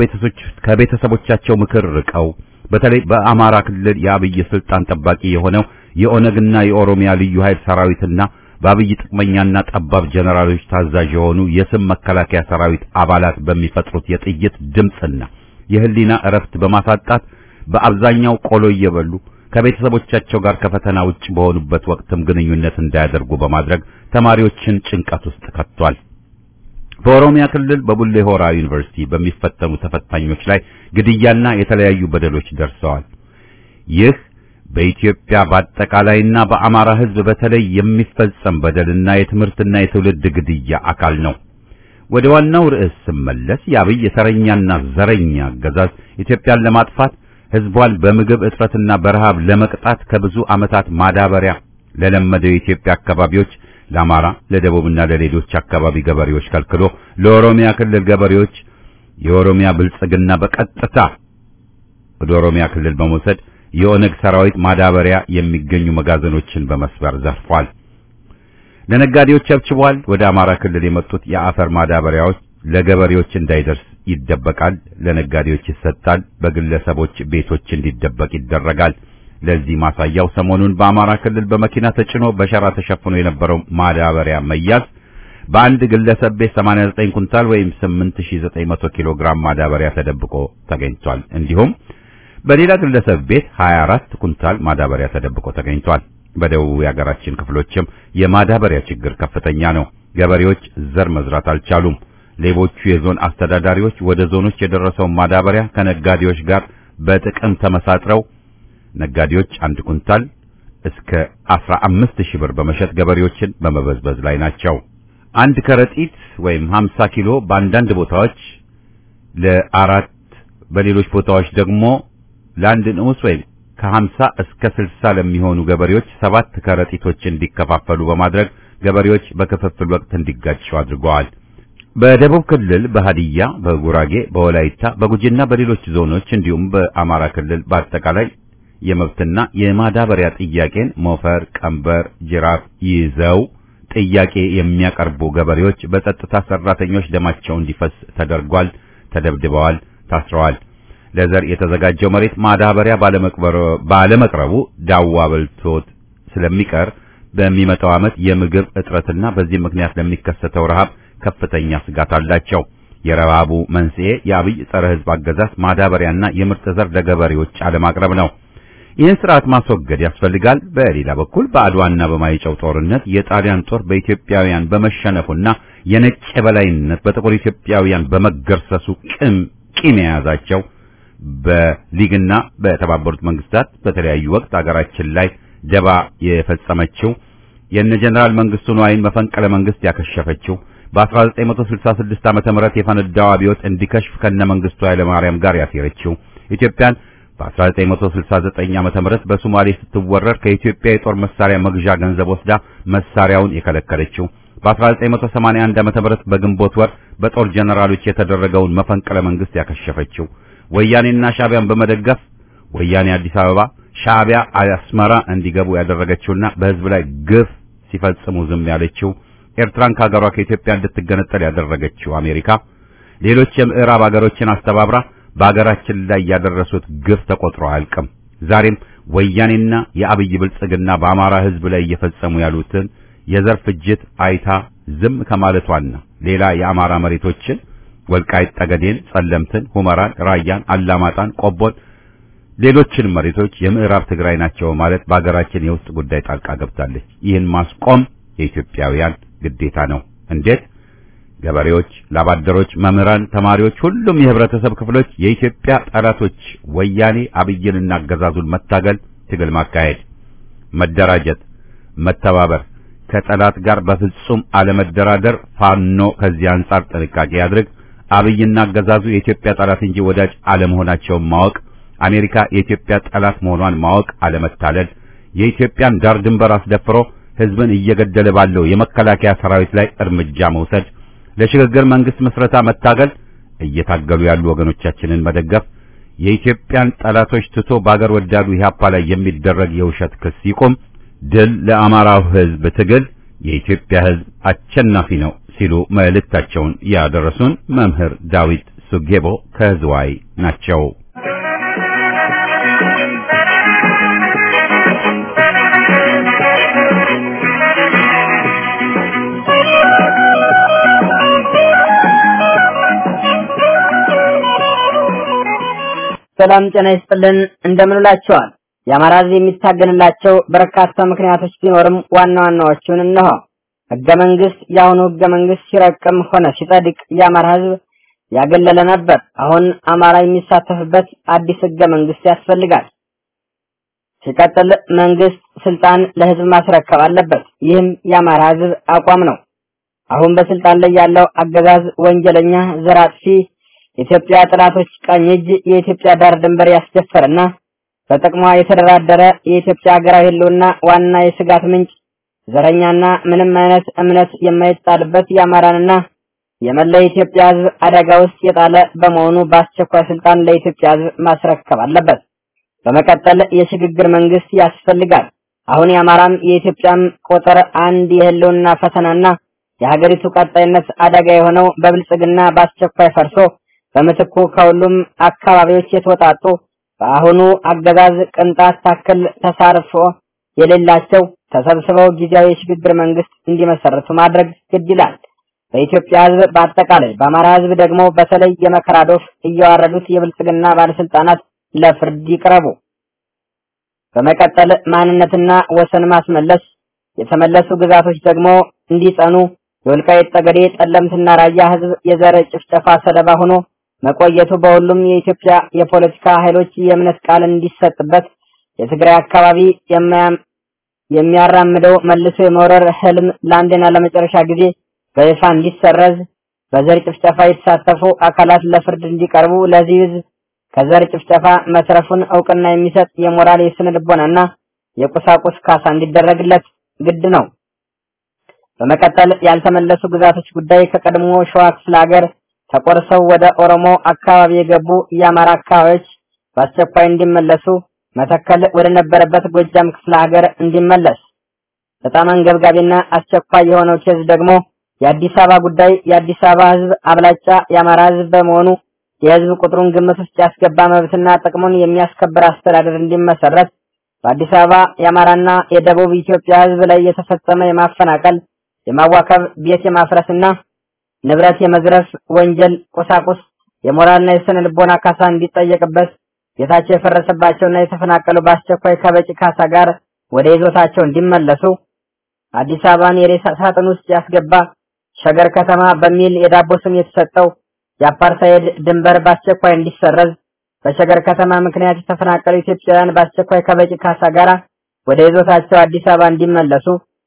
ከቤተሰቦቻቸው ምክር ርቀው በተለይ በአማራ ክልል የአብይ ስልጣን ጠባቂ የሆነው የኦነግና የኦሮሚያ ልዩ ኃይል ሰራዊትና በአብይ ጥቅመኛና ጠባብ ጀነራሎች ታዛዥ የሆኑ የስም መከላከያ ሰራዊት አባላት በሚፈጥሩት የጥይት ድምፅና የህሊና እረፍት በማሳጣት በአብዛኛው ቆሎ እየበሉ ከቤተሰቦቻቸው ጋር ከፈተና ውጭ በሆኑበት ወቅትም ግንኙነት እንዳያደርጉ በማድረግ ተማሪዎችን ጭንቀት ውስጥ ከቷል። በኦሮሚያ ክልል በቡሌ ሆራ ዩኒቨርሲቲ በሚፈተኑ ተፈታኞች ላይ ግድያና የተለያዩ በደሎች ደርሰዋል። ይህ በኢትዮጵያ በአጠቃላይና በአማራ ሕዝብ በተለይ የሚፈጸም በደልና የትምህርትና የትውልድ ግድያ አካል ነው። ወደ ዋናው ርዕስ ስመለስ የአብይ የተረኛና ዘረኛ አገዛዝ ኢትዮጵያን ለማጥፋት ሕዝቧን በምግብ እጥረትና በረሃብ ለመቅጣት ከብዙ ዓመታት ማዳበሪያ ለለመደው የኢትዮጵያ አካባቢዎች ለአማራ፣ ለደቡብና ለሌሎች አካባቢ ገበሬዎች ከልክሎ ለኦሮሚያ ክልል ገበሬዎች የኦሮሚያ ብልጽግና በቀጥታ ወደ ኦሮሚያ ክልል በመውሰድ የኦነግ ሰራዊት ማዳበሪያ የሚገኙ መጋዘኖችን በመስበር ዘርፏል። ለነጋዴዎች አብችቧል። ወደ አማራ ክልል የመጡት የአፈር ማዳበሪያዎች ለገበሬዎች እንዳይደርስ ይደበቃል፣ ለነጋዴዎች ይሰጣል፣ በግለሰቦች ቤቶች እንዲደበቅ ይደረጋል። ለዚህ ማሳያው ሰሞኑን በአማራ ክልል በመኪና ተጭኖ በሸራ ተሸፍኖ የነበረው ማዳበሪያ መያዝ፣ በአንድ ግለሰብ ቤት 89 ኩንታል ወይም 8900 ኪሎ ግራም ማዳበሪያ ተደብቆ ተገኝቷል። እንዲሁም በሌላ ግለሰብ ቤት 24 ኩንታል ማዳበሪያ ተደብቆ ተገኝቷል። በደቡብ የሀገራችን ክፍሎችም የማዳበሪያ ችግር ከፍተኛ ነው። ገበሬዎች ዘር መዝራት አልቻሉም። ሌቦቹ የዞን አስተዳዳሪዎች ወደ ዞኖች የደረሰውን ማዳበሪያ ከነጋዴዎች ጋር በጥቅም ተመሳጥረው ነጋዴዎች አንድ ኩንታል እስከ 15000 ብር በመሸጥ ገበሬዎችን በመበዝበዝ ላይ ናቸው። አንድ ከረጢት ወይም 50 ኪሎ በአንዳንድ ቦታዎች ለአራት በሌሎች ቦታዎች ደግሞ ለአንድ ንዑስ ወይም ከ50 እስከ 60 ለሚሆኑ ገበሬዎች ሰባት ከረጢቶች እንዲከፋፈሉ በማድረግ ገበሬዎች በክፍፍል ወቅት እንዲጋጩ አድርገዋል። በደቡብ ክልል በሃዲያ፣ በጉራጌ፣ በወላይታ፣ በጉጂና በሌሎች ዞኖች እንዲሁም በአማራ ክልል በአጠቃላይ የመብትና የማዳበሪያ ጥያቄን ሞፈር፣ ቀንበር፣ ጅራፍ ይዘው ጥያቄ የሚያቀርቡ ገበሬዎች በጸጥታ ሰራተኞች ደማቸው እንዲፈስ ተደርጓል፣ ተደብድበዋል፣ ታስረዋል። ለዘር የተዘጋጀው መሬት ማዳበሪያ ባለመቅረቡ ዳዋ በልቶት ስለሚቀር በሚመጣው ዓመት የምግብ እጥረትና በዚህ ምክንያት ለሚከሰተው ረሃብ ከፍተኛ ስጋት አላቸው። የረሃቡ መንስኤ የአብይ ጸረ ሕዝብ አገዛዝ ማዳበሪያና የምርጥ ዘር ለገበሬዎች አለማቅረብ ነው። ይህን ስርዓት ማስወገድ ያስፈልጋል። በሌላ በኩል በአድዋና በማይጨው ጦርነት የጣሊያን ጦር በኢትዮጵያውያን በመሸነፉና የነጭ የበላይነት በጥቁር ኢትዮጵያውያን በመገርሰሱ ቅም ቂም የያዛቸው በሊግና በተባበሩት መንግስታት በተለያዩ ወቅት አገራችን ላይ ደባ የፈጸመችው የነ ጀነራል መንግስቱ ንዋይን መፈንቅለ መንግስት ያከሸፈችው በ1966 ዓመተ ምህረት የፈነዳው አብዮት እንዲከሽፍ ከነ መንግስቱ ኃይለ ማርያም ጋር ያሴረችው ኢትዮጵያን በ1969 ዓመተ ምህረት በሶማሌ ስትወረር ከኢትዮጵያ የጦር መሳሪያ መግዣ ገንዘብ ወስዳ መሳሪያውን የከለከለችው በ1981 ዓመተ ምህረት በግንቦት ወር በጦር ጀነራሎች የተደረገውን መፈንቅለ መንግስት ያከሸፈችው ወያኔና ሻዕቢያን በመደገፍ ወያኔ አዲስ አበባ ሻዕቢያ አስመራ እንዲገቡ ያደረገችውና በህዝብ ላይ ግፍ ሲፈጽሙ ዝም ያለችው ኤርትራን ከሀገሯ ከኢትዮጵያ እንድትገነጠል ያደረገችው አሜሪካ ሌሎች የምዕራብ ሀገሮችን አስተባብራ በሀገራችን ላይ ያደረሱት ግፍ ተቆጥሮ አያልቅም። ዛሬም ወያኔና የአብይ ብልጽግና በአማራ ህዝብ ላይ እየፈጸሙ ያሉትን የዘር ፍጅት አይታ ዝም ከማለቷና ሌላ የአማራ መሬቶችን ወልቃይት ጠገዴን፣ ጸለምትን፣ ሁመራን፣ ራያን፣ አላማጣን፣ ቆቦን ሌሎችን መሬቶች የምዕራብ ትግራይ ናቸው ማለት በሀገራችን የውስጥ ጉዳይ ጣልቃ ገብታለች። ይህን ማስቆም የኢትዮጵያውያን ግዴታ ነው። እንዴት? ገበሬዎች፣ ላባደሮች፣ መምህራን፣ ተማሪዎች፣ ሁሉም የህብረተሰብ ክፍሎች የኢትዮጵያ ጠላቶች ወያኔ አብይንና አገዛዙን መታገል፣ ትግል ማካሄድ፣ መደራጀት፣ መተባበር፣ ከጠላት ጋር በፍጹም አለመደራደር። ፋኖ ከዚህ አንጻር ጥንቃቄ ያድርግ። አብይና አገዛዙ የኢትዮጵያ ጠላት እንጂ ወዳጅ አለመሆናቸውን ማወቅ፣ አሜሪካ የኢትዮጵያ ጠላት መሆኗን ማወቅ፣ አለመታለል፣ የኢትዮጵያን ዳር ድንበር አስደፍሮ ህዝብን እየገደለ ባለው የመከላከያ ሰራዊት ላይ እርምጃ መውሰድ፣ ለሽግግር መንግስት ምስረታ መታገል፣ እየታገሉ ያሉ ወገኖቻችንን መደገፍ፣ የኢትዮጵያን ጠላቶች ትቶ በአገር ወዳዱ ኢህአፓ ላይ የሚደረግ የውሸት ክስ ይቁም። ድል ለአማራው ህዝብ ትግል፣ የኢትዮጵያ ህዝብ አሸናፊ ነው ሲሉ መልእክታቸውን ያደረሱን መምህር ዳዊት ሱጌቦ ከዝዋይ ናቸው። ሰላም ጤና ይስጥልን እንደምንላቸዋል። የአማራ ህዝብ የሚታገንላቸው በርካታ ምክንያቶች ቢኖርም ዋና ዋናዎቹን እነሆ። ህገ መንግስት የአሁኑ ህገ መንግስት ሲረቅም ሆነ ሲጸድቅ የአማራ ህዝብ ያገለለ ነበር። አሁን አማራ የሚሳተፍበት አዲስ ህገ መንግስት ያስፈልጋል። ሲቀጥል መንግስት ስልጣን ለህዝብ ማስረከብ አለበት። ይህም የአማራ ህዝብ አቋም ነው። አሁን በስልጣን ላይ ያለው አገዛዝ ወንጀለኛ፣ ዘር አጥፊ፣ የኢትዮጵያ ጠላቶች ቀኝ እጅ፣ የኢትዮጵያ ዳር ድንበር ያስደፈረና በጥቅሟ የተደራደረ የኢትዮጵያ ሀገራዊ ህልውና ዋና የስጋት ምንጭ ዘረኛና ምንም አይነት እምነት የማይጣልበት የአማራንና የመላ የኢትዮጵያ ህዝብ አደጋ ውስጥ የጣለ በመሆኑ በአስቸኳይ ስልጣን ለኢትዮጵያ ህዝብ ማስረከብ አለበት። በመቀጠል የሽግግር መንግስት ያስፈልጋል። አሁን የአማራም የኢትዮጵያም ቁጥር አንድ የህልውና ፈተናና የሀገሪቱ ቀጣይነት አደጋ የሆነው በብልጽግና በአስቸኳይ ፈርሶ በምትኩ ከሁሉም አካባቢዎች የተወጣጡ በአሁኑ አገዛዝ ቅንጣት ታክል ተሳርፎ የሌላቸው ተሰብስበው ጊዜያዊ የሽግግር መንግስት እንዲመሰርቱ ማድረግ ግድ ይላል። በኢትዮጵያ ሕዝብ በአጠቃላይ በአማራ ሕዝብ ደግሞ በተለይ የመከራ ዶፍ እያዋረዱት የብልጽግና ባለስልጣናት ለፍርድ ይቅረቡ። በመቀጠል ማንነትና ወሰን ማስመለስ፣ የተመለሱ ግዛቶች ደግሞ እንዲጸኑ፣ የወልቃይት ጠገዴ፣ ጠለምትና ራያ ሕዝብ የዘር ጭፍጨፋ ሰለባ ሆኖ መቆየቱ በሁሉም የኢትዮጵያ የፖለቲካ ኃይሎች የእምነት ቃል እንዲሰጥበት የትግራይ አካባቢ የሚያራምደው መልሶ የመውረር ህልም ለአንድና ለመጨረሻ ጊዜ በይፋ እንዲሰረዝ፣ በዘር ጭፍጨፋ የተሳተፉ አካላት ለፍርድ እንዲቀርቡ፣ ለዚህ ህዝብ ከዘር ጭፍጨፋ መትረፉን እውቅና የሚሰጥ የሞራል የስነ ልቦናና የቁሳቁስ ካሳ እንዲደረግለት ግድ ነው። በመቀጠል ያልተመለሱ ግዛቶች ጉዳይ ከቀድሞ ሸዋ ክፍለ ሀገር ተቆርሰው ወደ ኦሮሞ አካባቢ የገቡ የአማራ አካባቢዎች በአስቸኳይ እንዲመለሱ፣ መተከል ወደ ነበረበት ጎጃም ክፍለ ሀገር እንዲመለስ። በጣም አንገብጋቢና አስቸኳይ የሆነው ኬዝ ደግሞ የአዲስ አበባ ጉዳይ የአዲስ አበባ ህዝብ አብላጫ የአማራ ህዝብ በመሆኑ የህዝብ ቁጥሩን ግምት ውስጥ ያስገባ መብትና ጥቅሙን የሚያስከብር አስተዳደር እንዲመሰረት በአዲስ አበባ የአማራና የደቡብ ኢትዮጵያ ህዝብ ላይ የተፈጸመ የማፈናቀል፣ የማዋከብ፣ ቤት የማፍረስና ንብረት የመዝረፍ ወንጀል ቁሳቁስ የሞራልና የስነ ልቦና ካሳ እንዲጠየቅበት ቤታቸው የፈረሰባቸውና የተፈናቀሉ በአስቸኳይ ከበቂ ካሳ ጋር ወደ ይዞታቸው እንዲመለሱ አዲስ አበባን የሬሳ ሳጥን ውስጥ ያስገባ ሸገር ከተማ በሚል የዳቦ ስም የተሰጠው የአፓርታይድ ድንበር በአስቸኳይ እንዲሰረዝ በሸገር ከተማ ምክንያት የተፈናቀሉ ኢትዮጵያውያን በአስቸኳይ ከበቂ ካሳ ጋር ወደ ይዞታቸው አዲስ አበባ እንዲመለሱ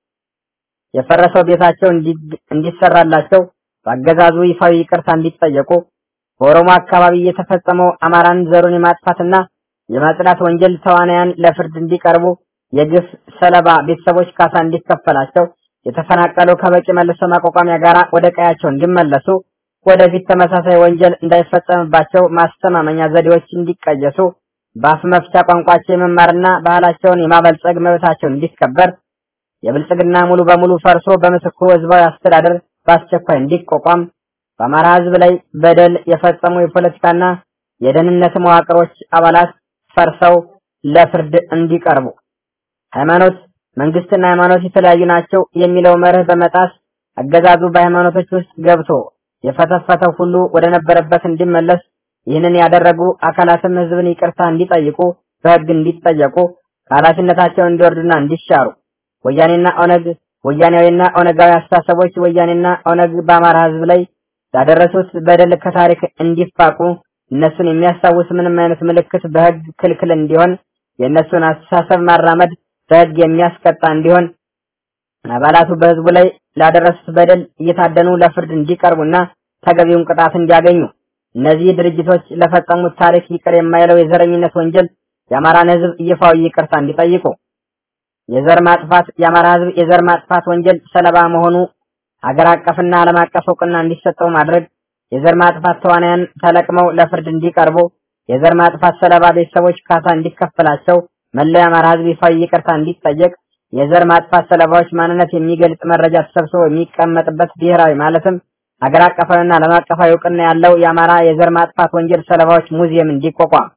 የፈረሰው ቤታቸው እንዲሰራላቸው በአገዛዙ ይፋዊ ይቅርታ እንዲጠየቁ በኦሮሞ አካባቢ የተፈጸመው አማራን ዘሩን የማጥፋትና የማጽዳት ወንጀል ተዋናያን ለፍርድ እንዲቀርቡ የግፍ ሰለባ ቤተሰቦች ካሳ እንዲከፈላቸው የተፈናቀሉ ከበቂ መልሶ ማቋቋሚያ ጋር ወደ ቀያቸው እንዲመለሱ ወደፊት ተመሳሳይ ወንጀል እንዳይፈጸምባቸው ማስተማመኛ ዘዴዎች እንዲቀየሱ በአፍ መፍቻ ቋንቋቸው የመማርና ባህላቸውን የማበልጸግ መብታቸው እንዲከበር የብልጽግና ሙሉ በሙሉ ፈርሶ በምትኩ ህዝባዊ አስተዳደር በአስቸኳይ እንዲቋቋም በአማራ ህዝብ ላይ በደል የፈጸሙ የፖለቲካና የደህንነት መዋቅሮች አባላት ፈርሰው ለፍርድ እንዲቀርቡ ሃይማኖት መንግስትና ሃይማኖት የተለያዩ ናቸው የሚለው መርህ በመጣስ አገዛዙ በሃይማኖቶች ውስጥ ገብቶ የፈተፈተው ሁሉ ወደ ነበረበት እንዲመለስ ይህንን ያደረጉ አካላትም ህዝብን ይቅርታ እንዲጠይቁ በህግ እንዲጠየቁ ከኃላፊነታቸው እንዲወርዱና እንዲሻሩ ወያኔና ኦነግ ወያኔያዊና ኦነጋዊ አስተሳሰቦች ወያኔና ኦነግ በአማራ ህዝብ ላይ ያደረሱት በደል ከታሪክ እንዲፋቁ እነሱን የሚያስታውስ ምንም አይነት ምልክት በህግ ክልክል እንዲሆን የእነሱን አስተሳሰብ ማራመድ በህግ የሚያስቀጣ እንዲሆን አባላቱ በህዝቡ ላይ ላደረሱት በደል እየታደኑ ለፍርድ እንዲቀርቡና ተገቢውን ቅጣት እንዲያገኙ እነዚህ ድርጅቶች ለፈጸሙት ታሪክ ይቅር የማይለው የዘረኝነት ወንጀል የአማራን ህዝብ ይፋዊ ይቅርታ እንዲጠይቁ የዘር ማጥፋት የአማራ ህዝብ የዘር ማጥፋት ወንጀል ሰለባ መሆኑ ሀገር አቀፍና ዓለም አቀፍ እውቅና እንዲሰጠው ማድረግ የዘር ማጥፋት ተዋናያን ተለቅመው ለፍርድ እንዲቀርቡ የዘር ማጥፋት ሰለባ ቤተሰቦች ካሳ እንዲከፈላቸው መላው የአማራ ህዝብ ይፋዊ ይቅርታ እንዲጠየቅ የዘር ማጥፋት ሰለባዎች ማንነት የሚገልጽ መረጃ ተሰብስቦ የሚቀመጥበት ብሔራዊ ማለትም ሀገር አቀፋዊና ዓለም አቀፋዊ እውቅና ያለው የአማራ የዘር ማጥፋት ወንጀል ሰለባዎች ሙዚየም እንዲቋቋም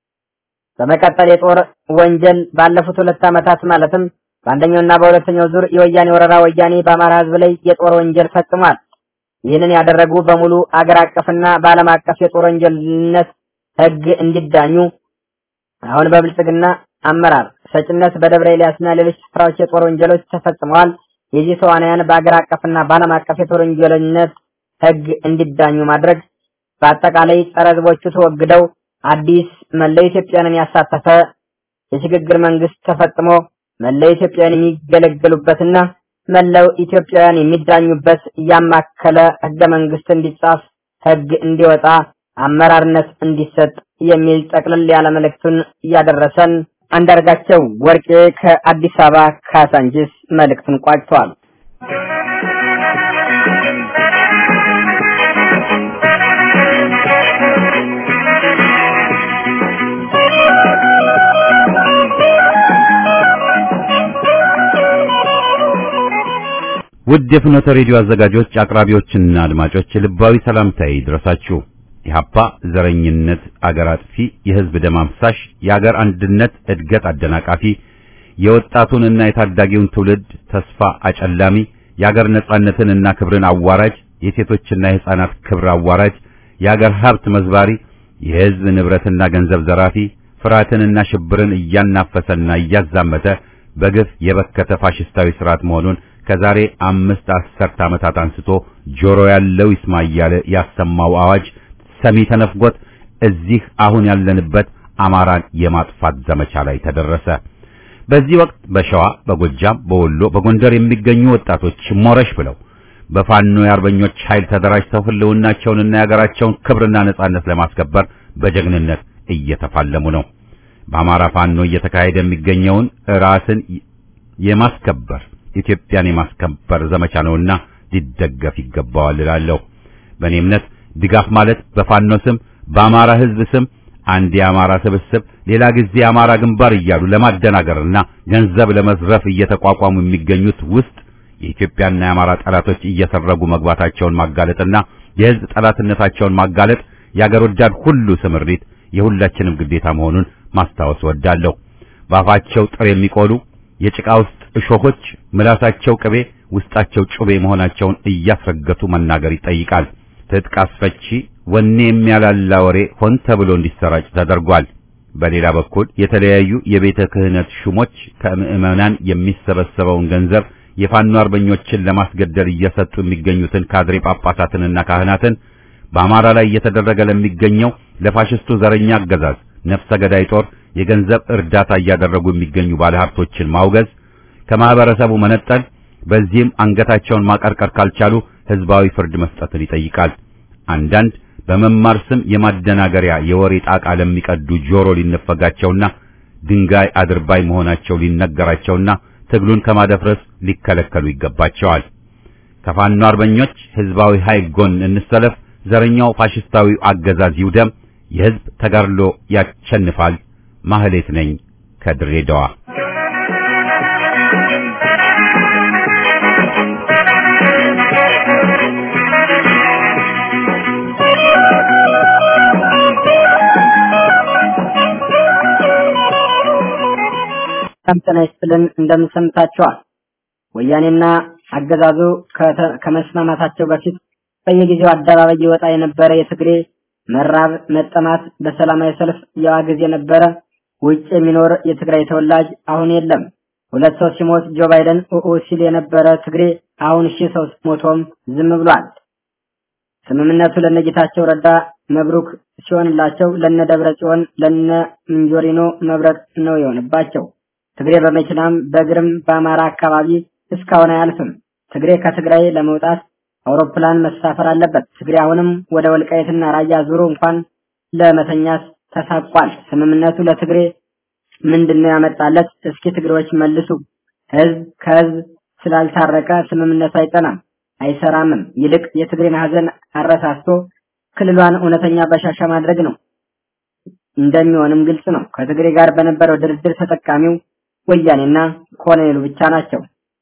በመቀጠል የጦር ወንጀል ባለፉት ሁለት ዓመታት ማለትም በአንደኛውና በሁለተኛው ዙር የወያኔ ወረራ ወያኔ በአማራ ህዝብ ላይ የጦር ወንጀል ፈጽሟል። ይህንን ያደረጉ በሙሉ አገር አቀፍና በዓለም አቀፍ የጦር ወንጀልነት ህግ እንዲዳኙ አሁን በብልጽግና አመራር ሰጭነት በደብረ ኤልያስና ሌሎች ስፍራዎች የጦር ወንጀሎች ተፈጽመዋል። የዚህ ተዋናያን በአገር አቀፍና በዓለም አቀፍ የጦር ወንጀለኝነት ህግ እንዲዳኙ ማድረግ በአጠቃላይ ጸረ ህዝቦቹ ተወግደው አዲስ መላው ኢትዮጵያንን ያሳተፈ የሽግግር መንግስት ተፈጽሞ መላው ኢትዮጵያውያን የሚገለገሉበትና መላው ኢትዮጵያውያን የሚዳኙበት ያማከለ ህገ መንግስት እንዲጻፍ ህግ እንዲወጣ አመራርነት እንዲሰጥ የሚል ጠቅልል ያለ መልእክቱን እያደረሰን አንዳርጋቸው ወርቄ ከአዲስ አበባ ካሳንጂስ መልእክቱን ቋጭቷል። ውድ የፍኖተ ሬዲዮ አዘጋጆች፣ አቅራቢዎችና አድማጮች ልባዊ ሰላምታዬ ይድረሳችሁ። ኢህአፓ ዘረኝነት አገር አጥፊ፣ የህዝብ ደም አፍሳሽ፣ የአገር አንድነት እድገት አደናቃፊ፣ የወጣቱንና የታዳጊውን ትውልድ ተስፋ አጨላሚ፣ የአገር ነጻነትንና ክብርን አዋራጅ፣ የሴቶችና የሕፃናት ክብር አዋራጅ፣ የአገር ሀብት መዝባሪ፣ የሕዝብ ንብረትና ገንዘብ ዘራፊ፣ ፍርሃትንና ሽብርን እያናፈሰና እያዛመተ በግፍ የበከተ ፋሽስታዊ ስርዓት መሆኑን ከዛሬ አምስት አስርት ዓመታት አንስቶ ጆሮ ያለው ይስማ እያለ ያሰማው አዋጅ ሰሚ ተነፍጎት እዚህ አሁን ያለንበት አማራን የማጥፋት ዘመቻ ላይ ተደረሰ። በዚህ ወቅት በሸዋ፣ በጎጃም፣ በወሎ፣ በጎንደር የሚገኙ ወጣቶች ሞረሽ ብለው በፋኖ የአርበኞች ኃይል ተደራጅተው ህልውናቸውንና የሀገራቸውን ክብርና ነጻነት ለማስከበር በጀግንነት እየተፋለሙ ነው። በአማራ ፋኖ እየተካሄደ የሚገኘውን ራስን የማስከበር ኢትዮጵያን የማስከበር ዘመቻ ነውና ሊደገፍ ይገባዋል እላለሁ። በእኔ እምነት ድጋፍ ማለት በፋኖ ስም በአማራ ህዝብ ስም አንድ የአማራ ስብስብ ሌላ ጊዜ የአማራ ግንባር እያሉ ለማደናገርና ገንዘብ ለመዝረፍ እየተቋቋሙ የሚገኙት ውስጥ የኢትዮጵያና የአማራ ጠላቶች እየሰረጉ መግባታቸውን ማጋለጥና የህዝብ ጠላትነታቸውን ማጋለጥ የአገር ወዳድ ሁሉ ስምሪት የሁላችንም ግዴታ መሆኑን ማስታወስ ወዳለሁ። በአፋቸው ጥር የሚቆሉ የጭቃ ውስጥ እሾሆች ምላሳቸው ቅቤ ውስጣቸው ጩቤ መሆናቸውን እያስረገጡ መናገር ይጠይቃል። ትጥቅ አስፈቺ ወኔ የሚያላላ ወሬ ሆን ተብሎ እንዲሰራጭ ተደርጓል። በሌላ በኩል የተለያዩ የቤተ ክህነት ሹሞች ከምዕመናን የሚሰበሰበውን ገንዘብ የፋኖ አርበኞችን ለማስገደል እየሰጡ የሚገኙትን ካድሬ ጳጳሳትንና ካህናትን በአማራ ላይ እየተደረገ ለሚገኘው ለፋሽስቱ ዘረኛ አገዛዝ ነፍሰ ገዳይ ጦር የገንዘብ እርዳታ እያደረጉ የሚገኙ ባለሀብቶችን ማውገዝ፣ ከማህበረሰቡ መነጠል፣ በዚህም አንገታቸውን ማቀርቀር ካልቻሉ ህዝባዊ ፍርድ መስጠትን ይጠይቃል። አንዳንድ በመማር ስም የማደናገሪያ የወሬ ጣቃ ለሚቀዱ ጆሮ ሊነፈጋቸውና ድንጋይ አድርባይ መሆናቸው ሊነገራቸውና ትግሉን ከማደፍረስ ሊከለከሉ ይገባቸዋል። ከፋኖ አርበኞች ህዝባዊ ኃይል ጎን እንሰለፍ። ዘረኛው ፋሽስታዊ አገዛዝ ይውደም። የህዝብ ተጋድሎ ያሸንፋል። ማህሌት ነኝ ከድሬዳዋ። ጤና ይስጥልን እንደምን ሰምታችኋል? ወያኔና አገዛዙ ከመስማማታቸው በፊት በየጊዜው አደባባይ ይወጣ የነበረ የትግሬ መራብ መጠማት በሰላማዊ ሰልፍ ያዋግዝ የነበረ ውጭ የሚኖር የትግራይ ተወላጅ አሁን የለም። ሁለት ሰው ሲሞት ጆ ባይደን ኡኡ ሲል የነበረ ትግሬ አሁን ሺህ ሰው ሞቶም ዝም ብሏል። ስምምነቱ ለነጌታቸው ረዳ መብሩክ ሲሆንላቸው ለነ ደብረ ጽዮን ለነ ምንጆሪኖ መብረቅ ነው የሆነባቸው። ትግሬ በመኪናም በእግርም በአማራ አካባቢ እስካሁን አያልፍም። ትግሬ ከትግራይ ለመውጣት አውሮፕላን መሳፈር አለበት። ትግሬ አሁንም ወደ ወልቃይትና ራያ ዙሮ እንኳን ለመተኛት ተሳቋል። ስምምነቱ ለትግሬ ምንድነው ያመጣለት? እስኪ ትግሬዎች መልሱ። ህዝብ ከህዝብ ስላልታረቀ ስምምነቱ አይጠናም አይሰራምም። ይልቅ የትግሬን ሀዘን አረሳስቶ ክልሏን እውነተኛ በሻሻ ማድረግ ነው እንደሚሆንም ግልጽ ነው። ከትግሬ ጋር በነበረው ድርድር ተጠቃሚው ወያኔና ኮሎኔሉ ብቻ ናቸው።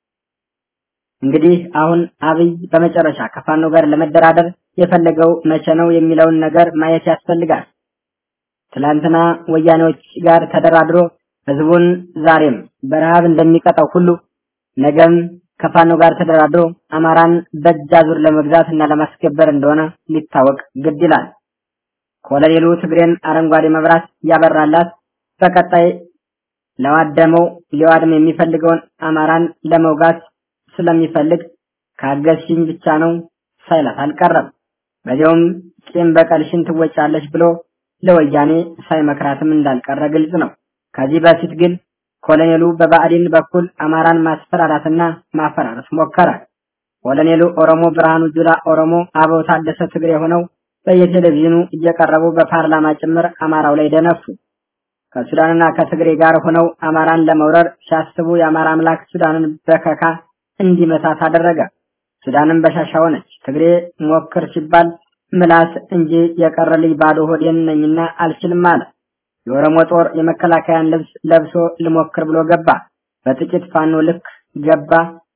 እንግዲህ አሁን አብይ በመጨረሻ ከፋኖ ጋር ለመደራደር የፈለገው መቼ ነው የሚለውን ነገር ማየት ያስፈልጋል። ትላንትና ወያኔዎች ጋር ተደራድሮ ህዝቡን ዛሬም በረሃብ እንደሚቀጣው ሁሉ ነገም ከፋኖ ጋር ተደራድሮ አማራን በእጅ አዙር ለመግዛት እና ለማስገበር እንደሆነ ሊታወቅ ግድ ይላል። ኮሎኔሉ ትግሬን አረንጓዴ መብራት ያበራላት በቀጣይ ለዋደመው ሊዋድም የሚፈልገውን አማራን ለመውጋት ስለሚፈልግ ካገዝሽኝ ብቻ ነው ሳይላት አልቀረም። በዚያውም ቂም በቀልሽን ትወጫለሽ ብሎ ለወያኔ ሳይመክራትም እንዳልቀረ ግልጽ ነው። ከዚህ በፊት ግን ኮሎኔሉ በባዕዲን በኩል አማራን ማስፈራራትና ማፈራረስ ሞከረ። ኮሎኔሉ ኦሮሞ ብርሃኑ ጁላ ኦሮሞ፣ አበው ታደሰ ትግሬ ሆነው በየቴሌቪዥኑ እየቀረቡ በፓርላማ ጭምር አማራው ላይ ደነፉ። ከሱዳንና ከትግሬ ጋር ሆነው አማራን ለመውረር ሲያስቡ የአማራ አምላክ ሱዳንን በከካ እንዲመታት አደረገ። ሱዳንም በሻሻ ሆነች። ትግሬ ሞክር ሲባል ምላስ እንጂ የቀረልኝ ባዶ ሆዴን ነኝና አልችልም አለ። የኦሮሞ ጦር የመከላከያን ልብስ ለብሶ ልሞክር ብሎ ገባ። በጥቂት ፋኖ ልክ ገባ።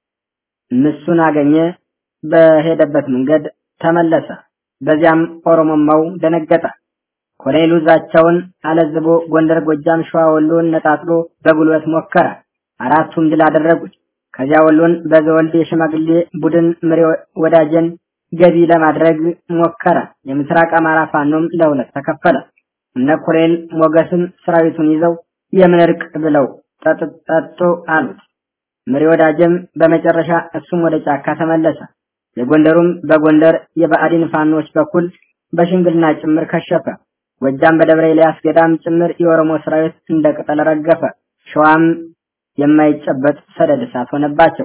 ምሱን አገኘ። በሄደበት መንገድ ተመለሰ። በዚያም ኦሮሞማው ደነገጠ። ኮሎኔሉ ዛቻውን አለዝቦ ጎንደር፣ ጎጃም፣ ሸዋ፣ ወሎን ነጣጥሎ በጉልበት ሞከረ። አራቱም ድል አደረጉት። ከዚያ ወሎን በዘወልድ የሽማግሌ ቡድን ምሬ ወዳጀን ገቢ ለማድረግ ሞከረ። የምስራቅ አማራ ፋኖም ለሁለት ተከፈለ። እነ ኮሎኔል ሞገስም ሰራዊቱን ይዘው የምን እርቅ ብለው ጠጡ አሉት። ምሪ ወዳጀም በመጨረሻ እሱም ወደ ጫካ ተመለሰ። የጎንደሩም በጎንደር የብአዴን ፋኖች በኩል በሽምግልና ጭምር ከሸፈ። ጎጃም በደብረ ኤልያስ ገዳም ጭምር የኦሮሞ ሰራዊት እንደ ቅጠል ረገፈ። ሸዋም የማይጨበጥ ሰደድ እሳት ሆነባቸው።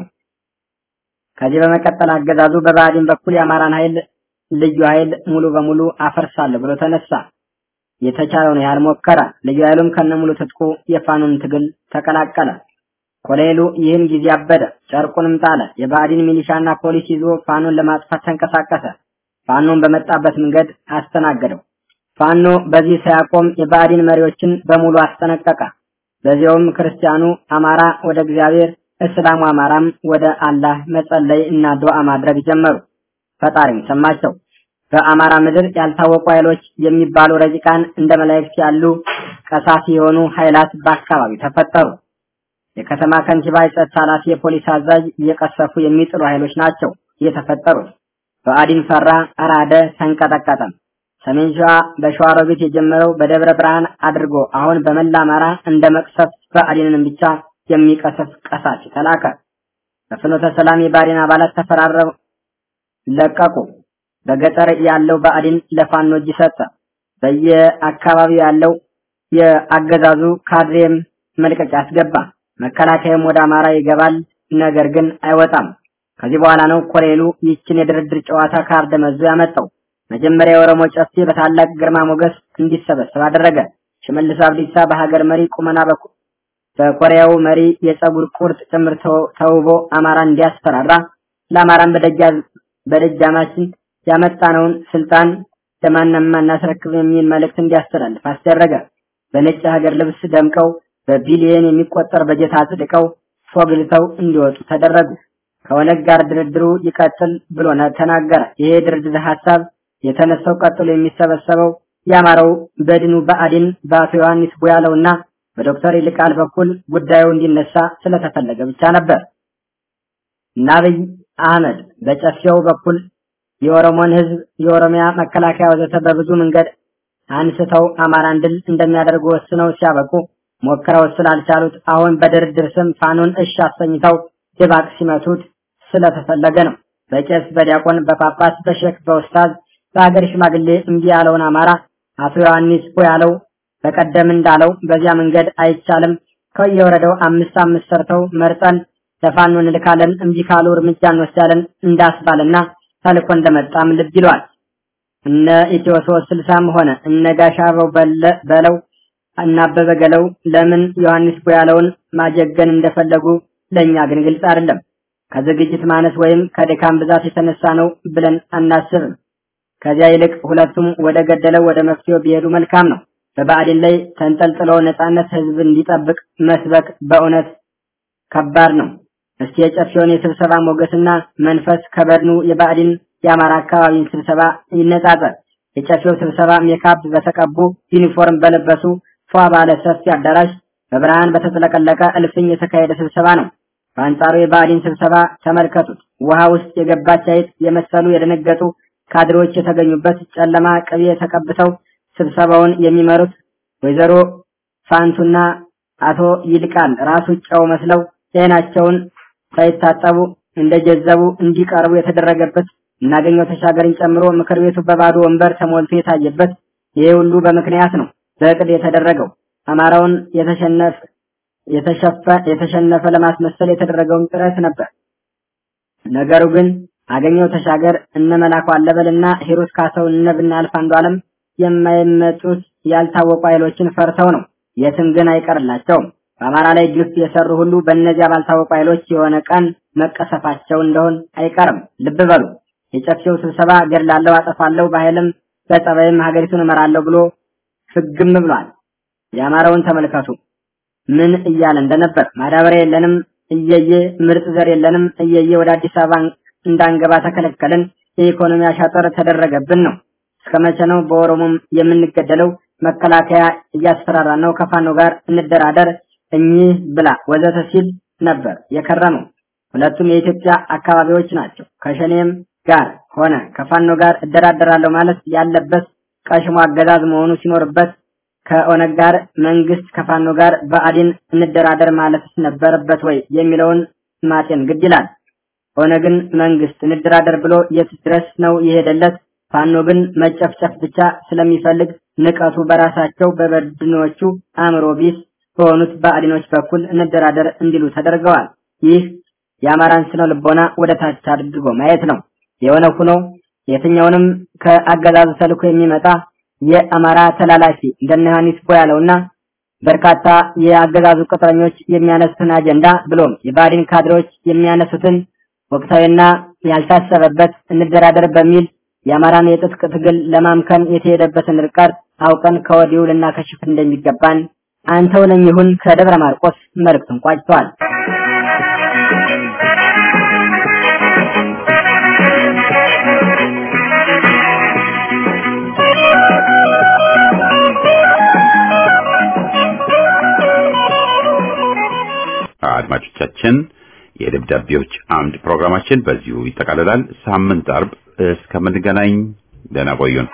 ከዚህ በመቀጠል አገዛዙ በብአዴን በኩል የአማራን ኃይል ልዩ ኃይል ሙሉ በሙሉ አፈርሳለሁ ብሎ ተነሳ። የተቻለውን ያህል ሞከረ። ልዩ ኃይሉም ከነሙሉ ትጥቁ የፋኖን ትግል ተቀላቀለ። ኮሎኔሉ ይህን ጊዜ አበደ፣ ጨርቁንም ጣለ። የብአዴን ሚሊሻና ፖሊስ ይዞ ፋኖን ለማጥፋት ተንቀሳቀሰ። ፋኖን በመጣበት መንገድ አስተናገደው። ፋኖ በዚህ ሳያቆም የብአዴን መሪዎችን በሙሉ አስጠነቀቀ። በዚያውም ክርስቲያኑ አማራ ወደ እግዚአብሔር፣ እስላሙ አማራም ወደ አላህ መጸለይ እና ዱዓ ማድረግ ጀመሩ። ፈጣሪም ሰማቸው። በአማራ ምድር ያልታወቁ ኃይሎች የሚባሉ ረቂቃን እንደ መላእክት ያሉ ቀሳፊ የሆኑ ኃይላት በአካባቢው ተፈጠሩ። የከተማ ከንቲባ፣ የጸጥታ ኃላፊ፣ የፖሊስ አዛዥ እየቀሰፉ የሚጥሉ ኃይሎች ናቸው የተፈጠሩት። ብአዴን ፈራ፣ አራደ፣ ተንቀጠቀጠም። ሰሜን ሸዋ በሸዋሮቢት የጀመረው በደብረ ብርሃን አድርጎ አሁን በመላ አማራ እንደ መቅሰፍት ብአዴንን ብቻ የሚቀሰፍ ቀሳፊ ተላከ። በፍኖተ ሰላም የብአዴን አባላት ተፈራረው ለቀቁ። በገጠር ያለው ብአዴን ለፋኖ እጅ ሰጠ። በየአካባቢው ያለው የአገዛዙ ካድሬም መልቀቂያ አስገባ። መከላከያም ወደ አማራ ይገባል፣ ነገር ግን አይወጣም። ከዚህ በኋላ ነው ኮሎኔሉ ይችን የድርድር ጨዋታ ካርድ መዞ ያመጣው። መጀመሪያ የኦሮሞ ጨፌ በታላቅ ግርማ ሞገስ እንዲሰበሰብ አደረገ። ሽመልስ አብዲሳ በሀገር መሪ ቁመና በኩል በኮሪያው መሪ የፀጉር ቁርጥ ጭምር ተውቦ አማራ እንዲያስፈራራ ለአማራን በደጃማችን ያመጣነውን ስልጣን ለማንም አናስረክብ የሚል መልእክት እንዲያስተላልፍ አስደረገ። በነጭ ሀገር ልብስ ደምቀው በቢሊየን የሚቆጠር በጀት አጽድቀው ፎግልተው እንዲወጡ ተደረጉ። ከኦነግ ጋር ድርድሩ ይቀጥል ብሎ ተናገረ። ይሄ ድርድር ሀሳብ የተነሳው ቀጥሎ የሚሰበሰበው የአማራው በድኑ ብአዴን በአቶ ዮሐንስ ቦያለውና በዶክተር ይልቃል በኩል ጉዳዩ እንዲነሳ ስለተፈለገ ብቻ ነበር። እና አብይ አህመድ በጨፌው በኩል የኦሮሞን ህዝብ፣ የኦሮሚያ መከላከያ ወዘተ በብዙ መንገድ አንስተው አማራን ድል እንደሚያደርጉ ወስነው ሲያበቁ ሞክረው ስላልቻሉት አሁን በድርድር ስም ፋኖን እሺ አሰኝተው ድባቅ ሲመቱት ስለተፈለገ ነው። በቄስ፣ በዲያቆን፣ በጳጳስ፣ በሼክ፣ በኡስታዝ፣ በሀገር ሽማግሌ እምቢ ያለውን አማራ አቶ ዮሐንስ ቦያለው በቀደም እንዳለው በዚያ መንገድ አይቻልም፣ ከየወረዳው አምስት አምስት ሰርተው መርጠን ለፋኖ እንልካለን፣ እምቢ ካሉ እርምጃ እንወስዳለን እንዳስባልና ተልኮ እንደመጣም ልብ ይለዋል። እነ ኢትዮ ሶስት ስልሳም ሆነ እነ ጋሻ አበው በለው እና አበበ ገለው ለምን ዮሐንስ ቦያለውን ማጀገን እንደፈለጉ ለኛ ግን ግልጽ አይደለም። ከዝግጅት ማነስ ወይም ከድካም ብዛት የተነሳ ነው ብለን አናስብም። ከዚያ ይልቅ ሁለቱም ወደ ገደለው ወደ መፍትሄው ቢሄዱ መልካም ነው። በብአዴን ላይ ተንጠልጥለው ነጻነት ህዝብ እንዲጠብቅ መስበክ በእውነት ከባድ ነው። እስቲ የጨፌውን የስብሰባ ሞገስና መንፈስ ከበድኑ የብአዴን የአማራ አካባቢን ስብሰባ ይነጻጸር። የጨፌው ስብሰባ ሜካፕ በተቀቡ ዩኒፎርም በለበሱ ፏ ባለ ሰፊ አዳራሽ በብርሃን በተጥለቀለቀ እልፍኝ የተካሄደ ስብሰባ ነው። በአንጻሩ የብአዴን ስብሰባ ተመልከቱት። ውሃ ውስጥ የገባች አይጥ የመሰሉ የደነገጡ ካድሬዎች የተገኙበት ጨለማ ቅቤ ተቀብተው ስብሰባውን የሚመሩት ወይዘሮ ፋንቱና አቶ ይልቃል ራሱ ጨው መስለው ዓይናቸውን ሳይታጠቡ እንደጀዘቡ እንዲቀርቡ የተደረገበት እናገኘው ተሻገርን ጨምሮ ምክር ቤቱ በባዶ ወንበር ተሞልቶ የታየበት ይሄ ሁሉ በምክንያት ነው በእቅድ የተደረገው አማራውን የተሸነፈ የተሸፈ የተሸነፈ ለማስመሰል የተደረገውን ጥረት ነበር። ነገሩ ግን አገኘው ተሻገር እነ መላኩ አለበልና ሂሩት ካሰው እነ ብናልፍ አንዱ ዓለም የማይመጡት ያልታወቁ ኃይሎችን ፈርተው ነው። የትም ግን አይቀርላቸውም። በአማራ ላይ ግፍ የሰሩ ሁሉ በእነዚያ ባልታወቁ ኃይሎች የሆነ ቀን መቀሰፋቸው እንደሆን አይቀርም። ልብ በሉ። የጨፌው ስብሰባ ገድላለሁ፣ አጠፋለሁ፣ በኃይልም በጸባይም ሀገሪቱን እመራለሁ ብሎ ፍግም ብሏል። የአማራውን ተመልከቱ ምን እያለ እንደነበር። ማዳበሪያ የለንም እየየ፣ ምርጥ ዘር የለንም እየየ፣ ወደ አዲስ አበባ እንዳንገባ ተከለከልን፣ የኢኮኖሚ አሻጠር ተደረገብን ነው። እስከ መቼ ነው በኦሮሞም የምንገደለው? መከላከያ እያስፈራራ ነው፣ ከፋኖ ጋር እንደራደር፣ እኚህ ብላ ወዘተ ሲል ነበር የከረመው። ሁለቱም የኢትዮጵያ አካባቢዎች ናቸው። ከሸኔም ጋር ሆነ ከፋኖ ጋር እደራደራለሁ ማለት ያለበት ቀሽሞ አገዛዝ መሆኑ ሲኖርበት ከኦነግ ጋር መንግስት ከፋኖ ጋር በአዲን እንደራደር ማለት ነበረበት ወይ የሚለውን ማጤን ግድ ይላል። ኦነግን መንግስት እንደራደር ብሎ የት ድረስ ነው የሄደለት? ፋኖ ግን መጨፍጨፍ ብቻ ስለሚፈልግ ንቀቱ በራሳቸው በበድኖቹ አእምሮ ቢስ በሆኑት በአዲኖች በኩል እንደራደር እንዲሉ ተደርገዋል። ይህ የአማራን ስነ ልቦና ወደ ታች አድርጎ ማየት ነው። የሆነ ሆኖ የትኛውንም ከአገዛዙ ተልኮ የሚመጣ የአማራ ተላላኪ እንደነ ዮሐንስ ቦያለውና በርካታ የአገዛዙ ቅጥረኞች የሚያነሱትን አጀንዳ ብሎም የባዲን ካድሬዎች የሚያነሱትን ወቅታዊና ያልታሰበበት እንደራደር በሚል የአማራን የትጥቅ ትግል ለማምከን የተሄደበትን ርቀት አውቀን ከወዲሁ ልናከሽፍ እንደሚገባን አንተው ነኝ ይሁን ከደብረ ማርቆስ መልእክቱን ቋጭቷል። አድማጮቻችን የደብዳቤዎች አምድ ፕሮግራማችን በዚሁ ይጠቃልላል። ሳምንት አርብ እስከምንገናኝ ደህና ቆዩን።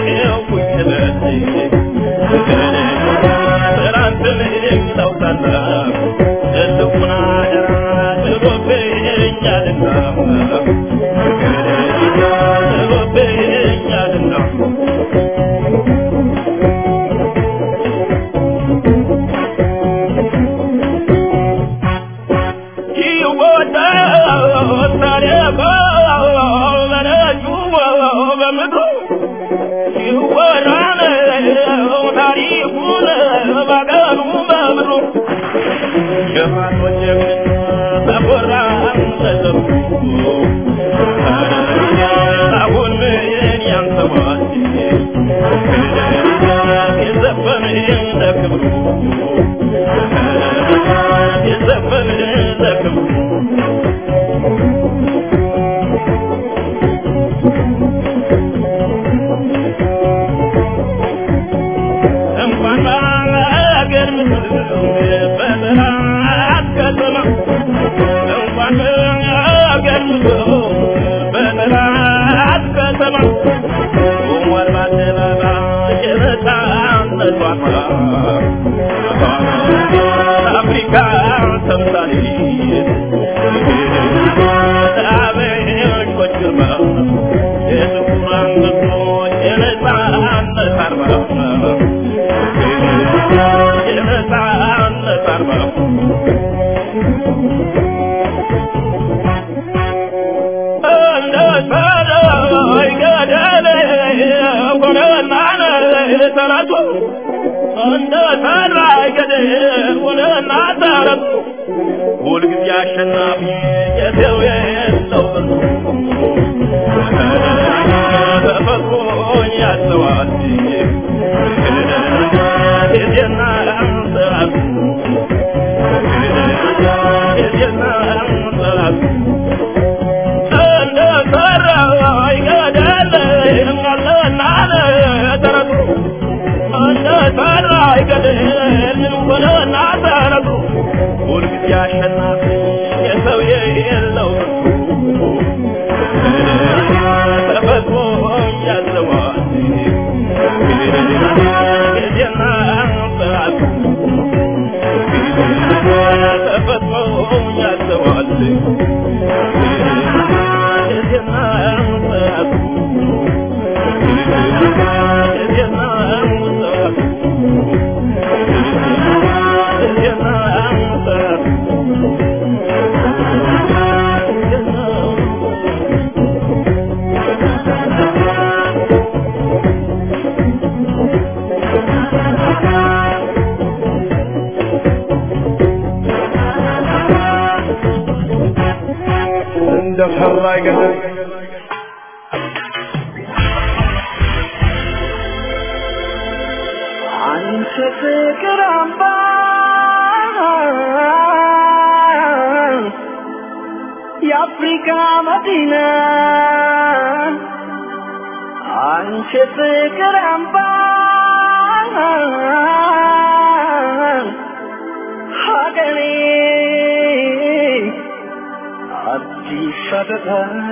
Thank you. አገር ይሁን ባገሩ በምድሩ ጀማኖች ተቆራ ተዘሩ አሁን ምን ያንሰዋል የዘፈን ለክብሩ የዘፈን ለክብሩ እንኳን በአገር ምድር በጠላት ከተማ እንኳን በአገር ምድር በጠላት ከተማ ቆሟል በአደባባይ የነፃነት ዋርካ አፍሪካ ተምሳሌት አበሾች ግርማ የጥቁራን ምስሎች የነፃነት አርማ የነፃነት አርማ እንደ ሰማይ ገደል ሆነና ተረቱ እንደ ሰማይ ገደል ሆነና ተረቱ ሁልጊዜ አሸናፊ የሰው የለው ተፈጥሮ ያስተዋል ጊዜና ሰዓት ጊዜና ሰዓት እንደ ሰራይ ገደል አለና ተረቱ እንደ ሰራይ ገደል ሆነና ተረቱ ሁልጊዜ አሸናፊ የሰው የለው ተፈጥሮ ያዘዋል ጊዜና ሰዓት ተፈጥሮ ያዘዋል ጊዜና ሰዓት ጊዜና ሰዓት ጊዜና ሰዓት እንደ ፈራይ ገደል አንቺ ፍቅር አምባ የአፍሪካ መዲና አንቺ ፍቅር አምባ ሀገሬ አዲስ አበባ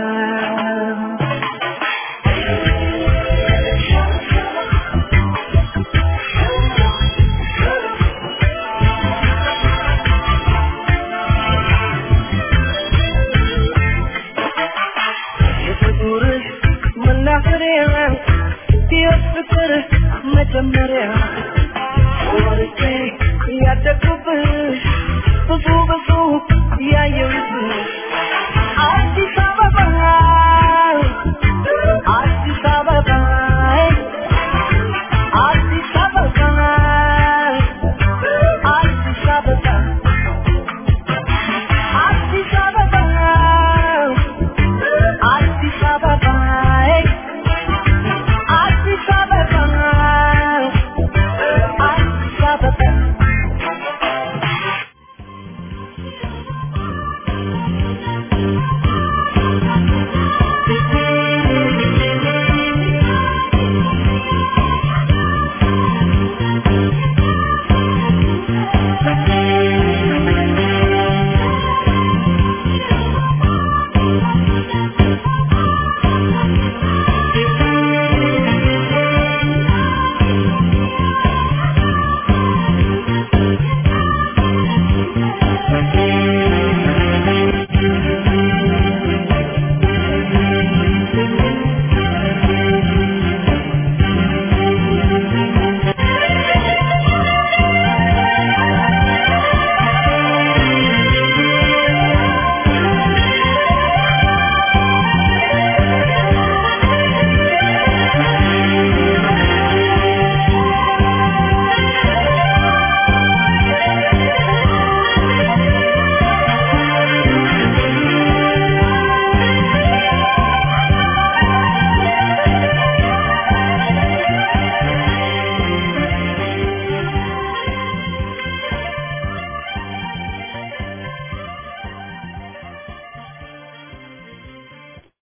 የፍቅርህ መናኸሪያ የፍቅር መጀመሪያ ወርቄ ያደግኩብሽ ብዙ ብዙ ያየሁብሽ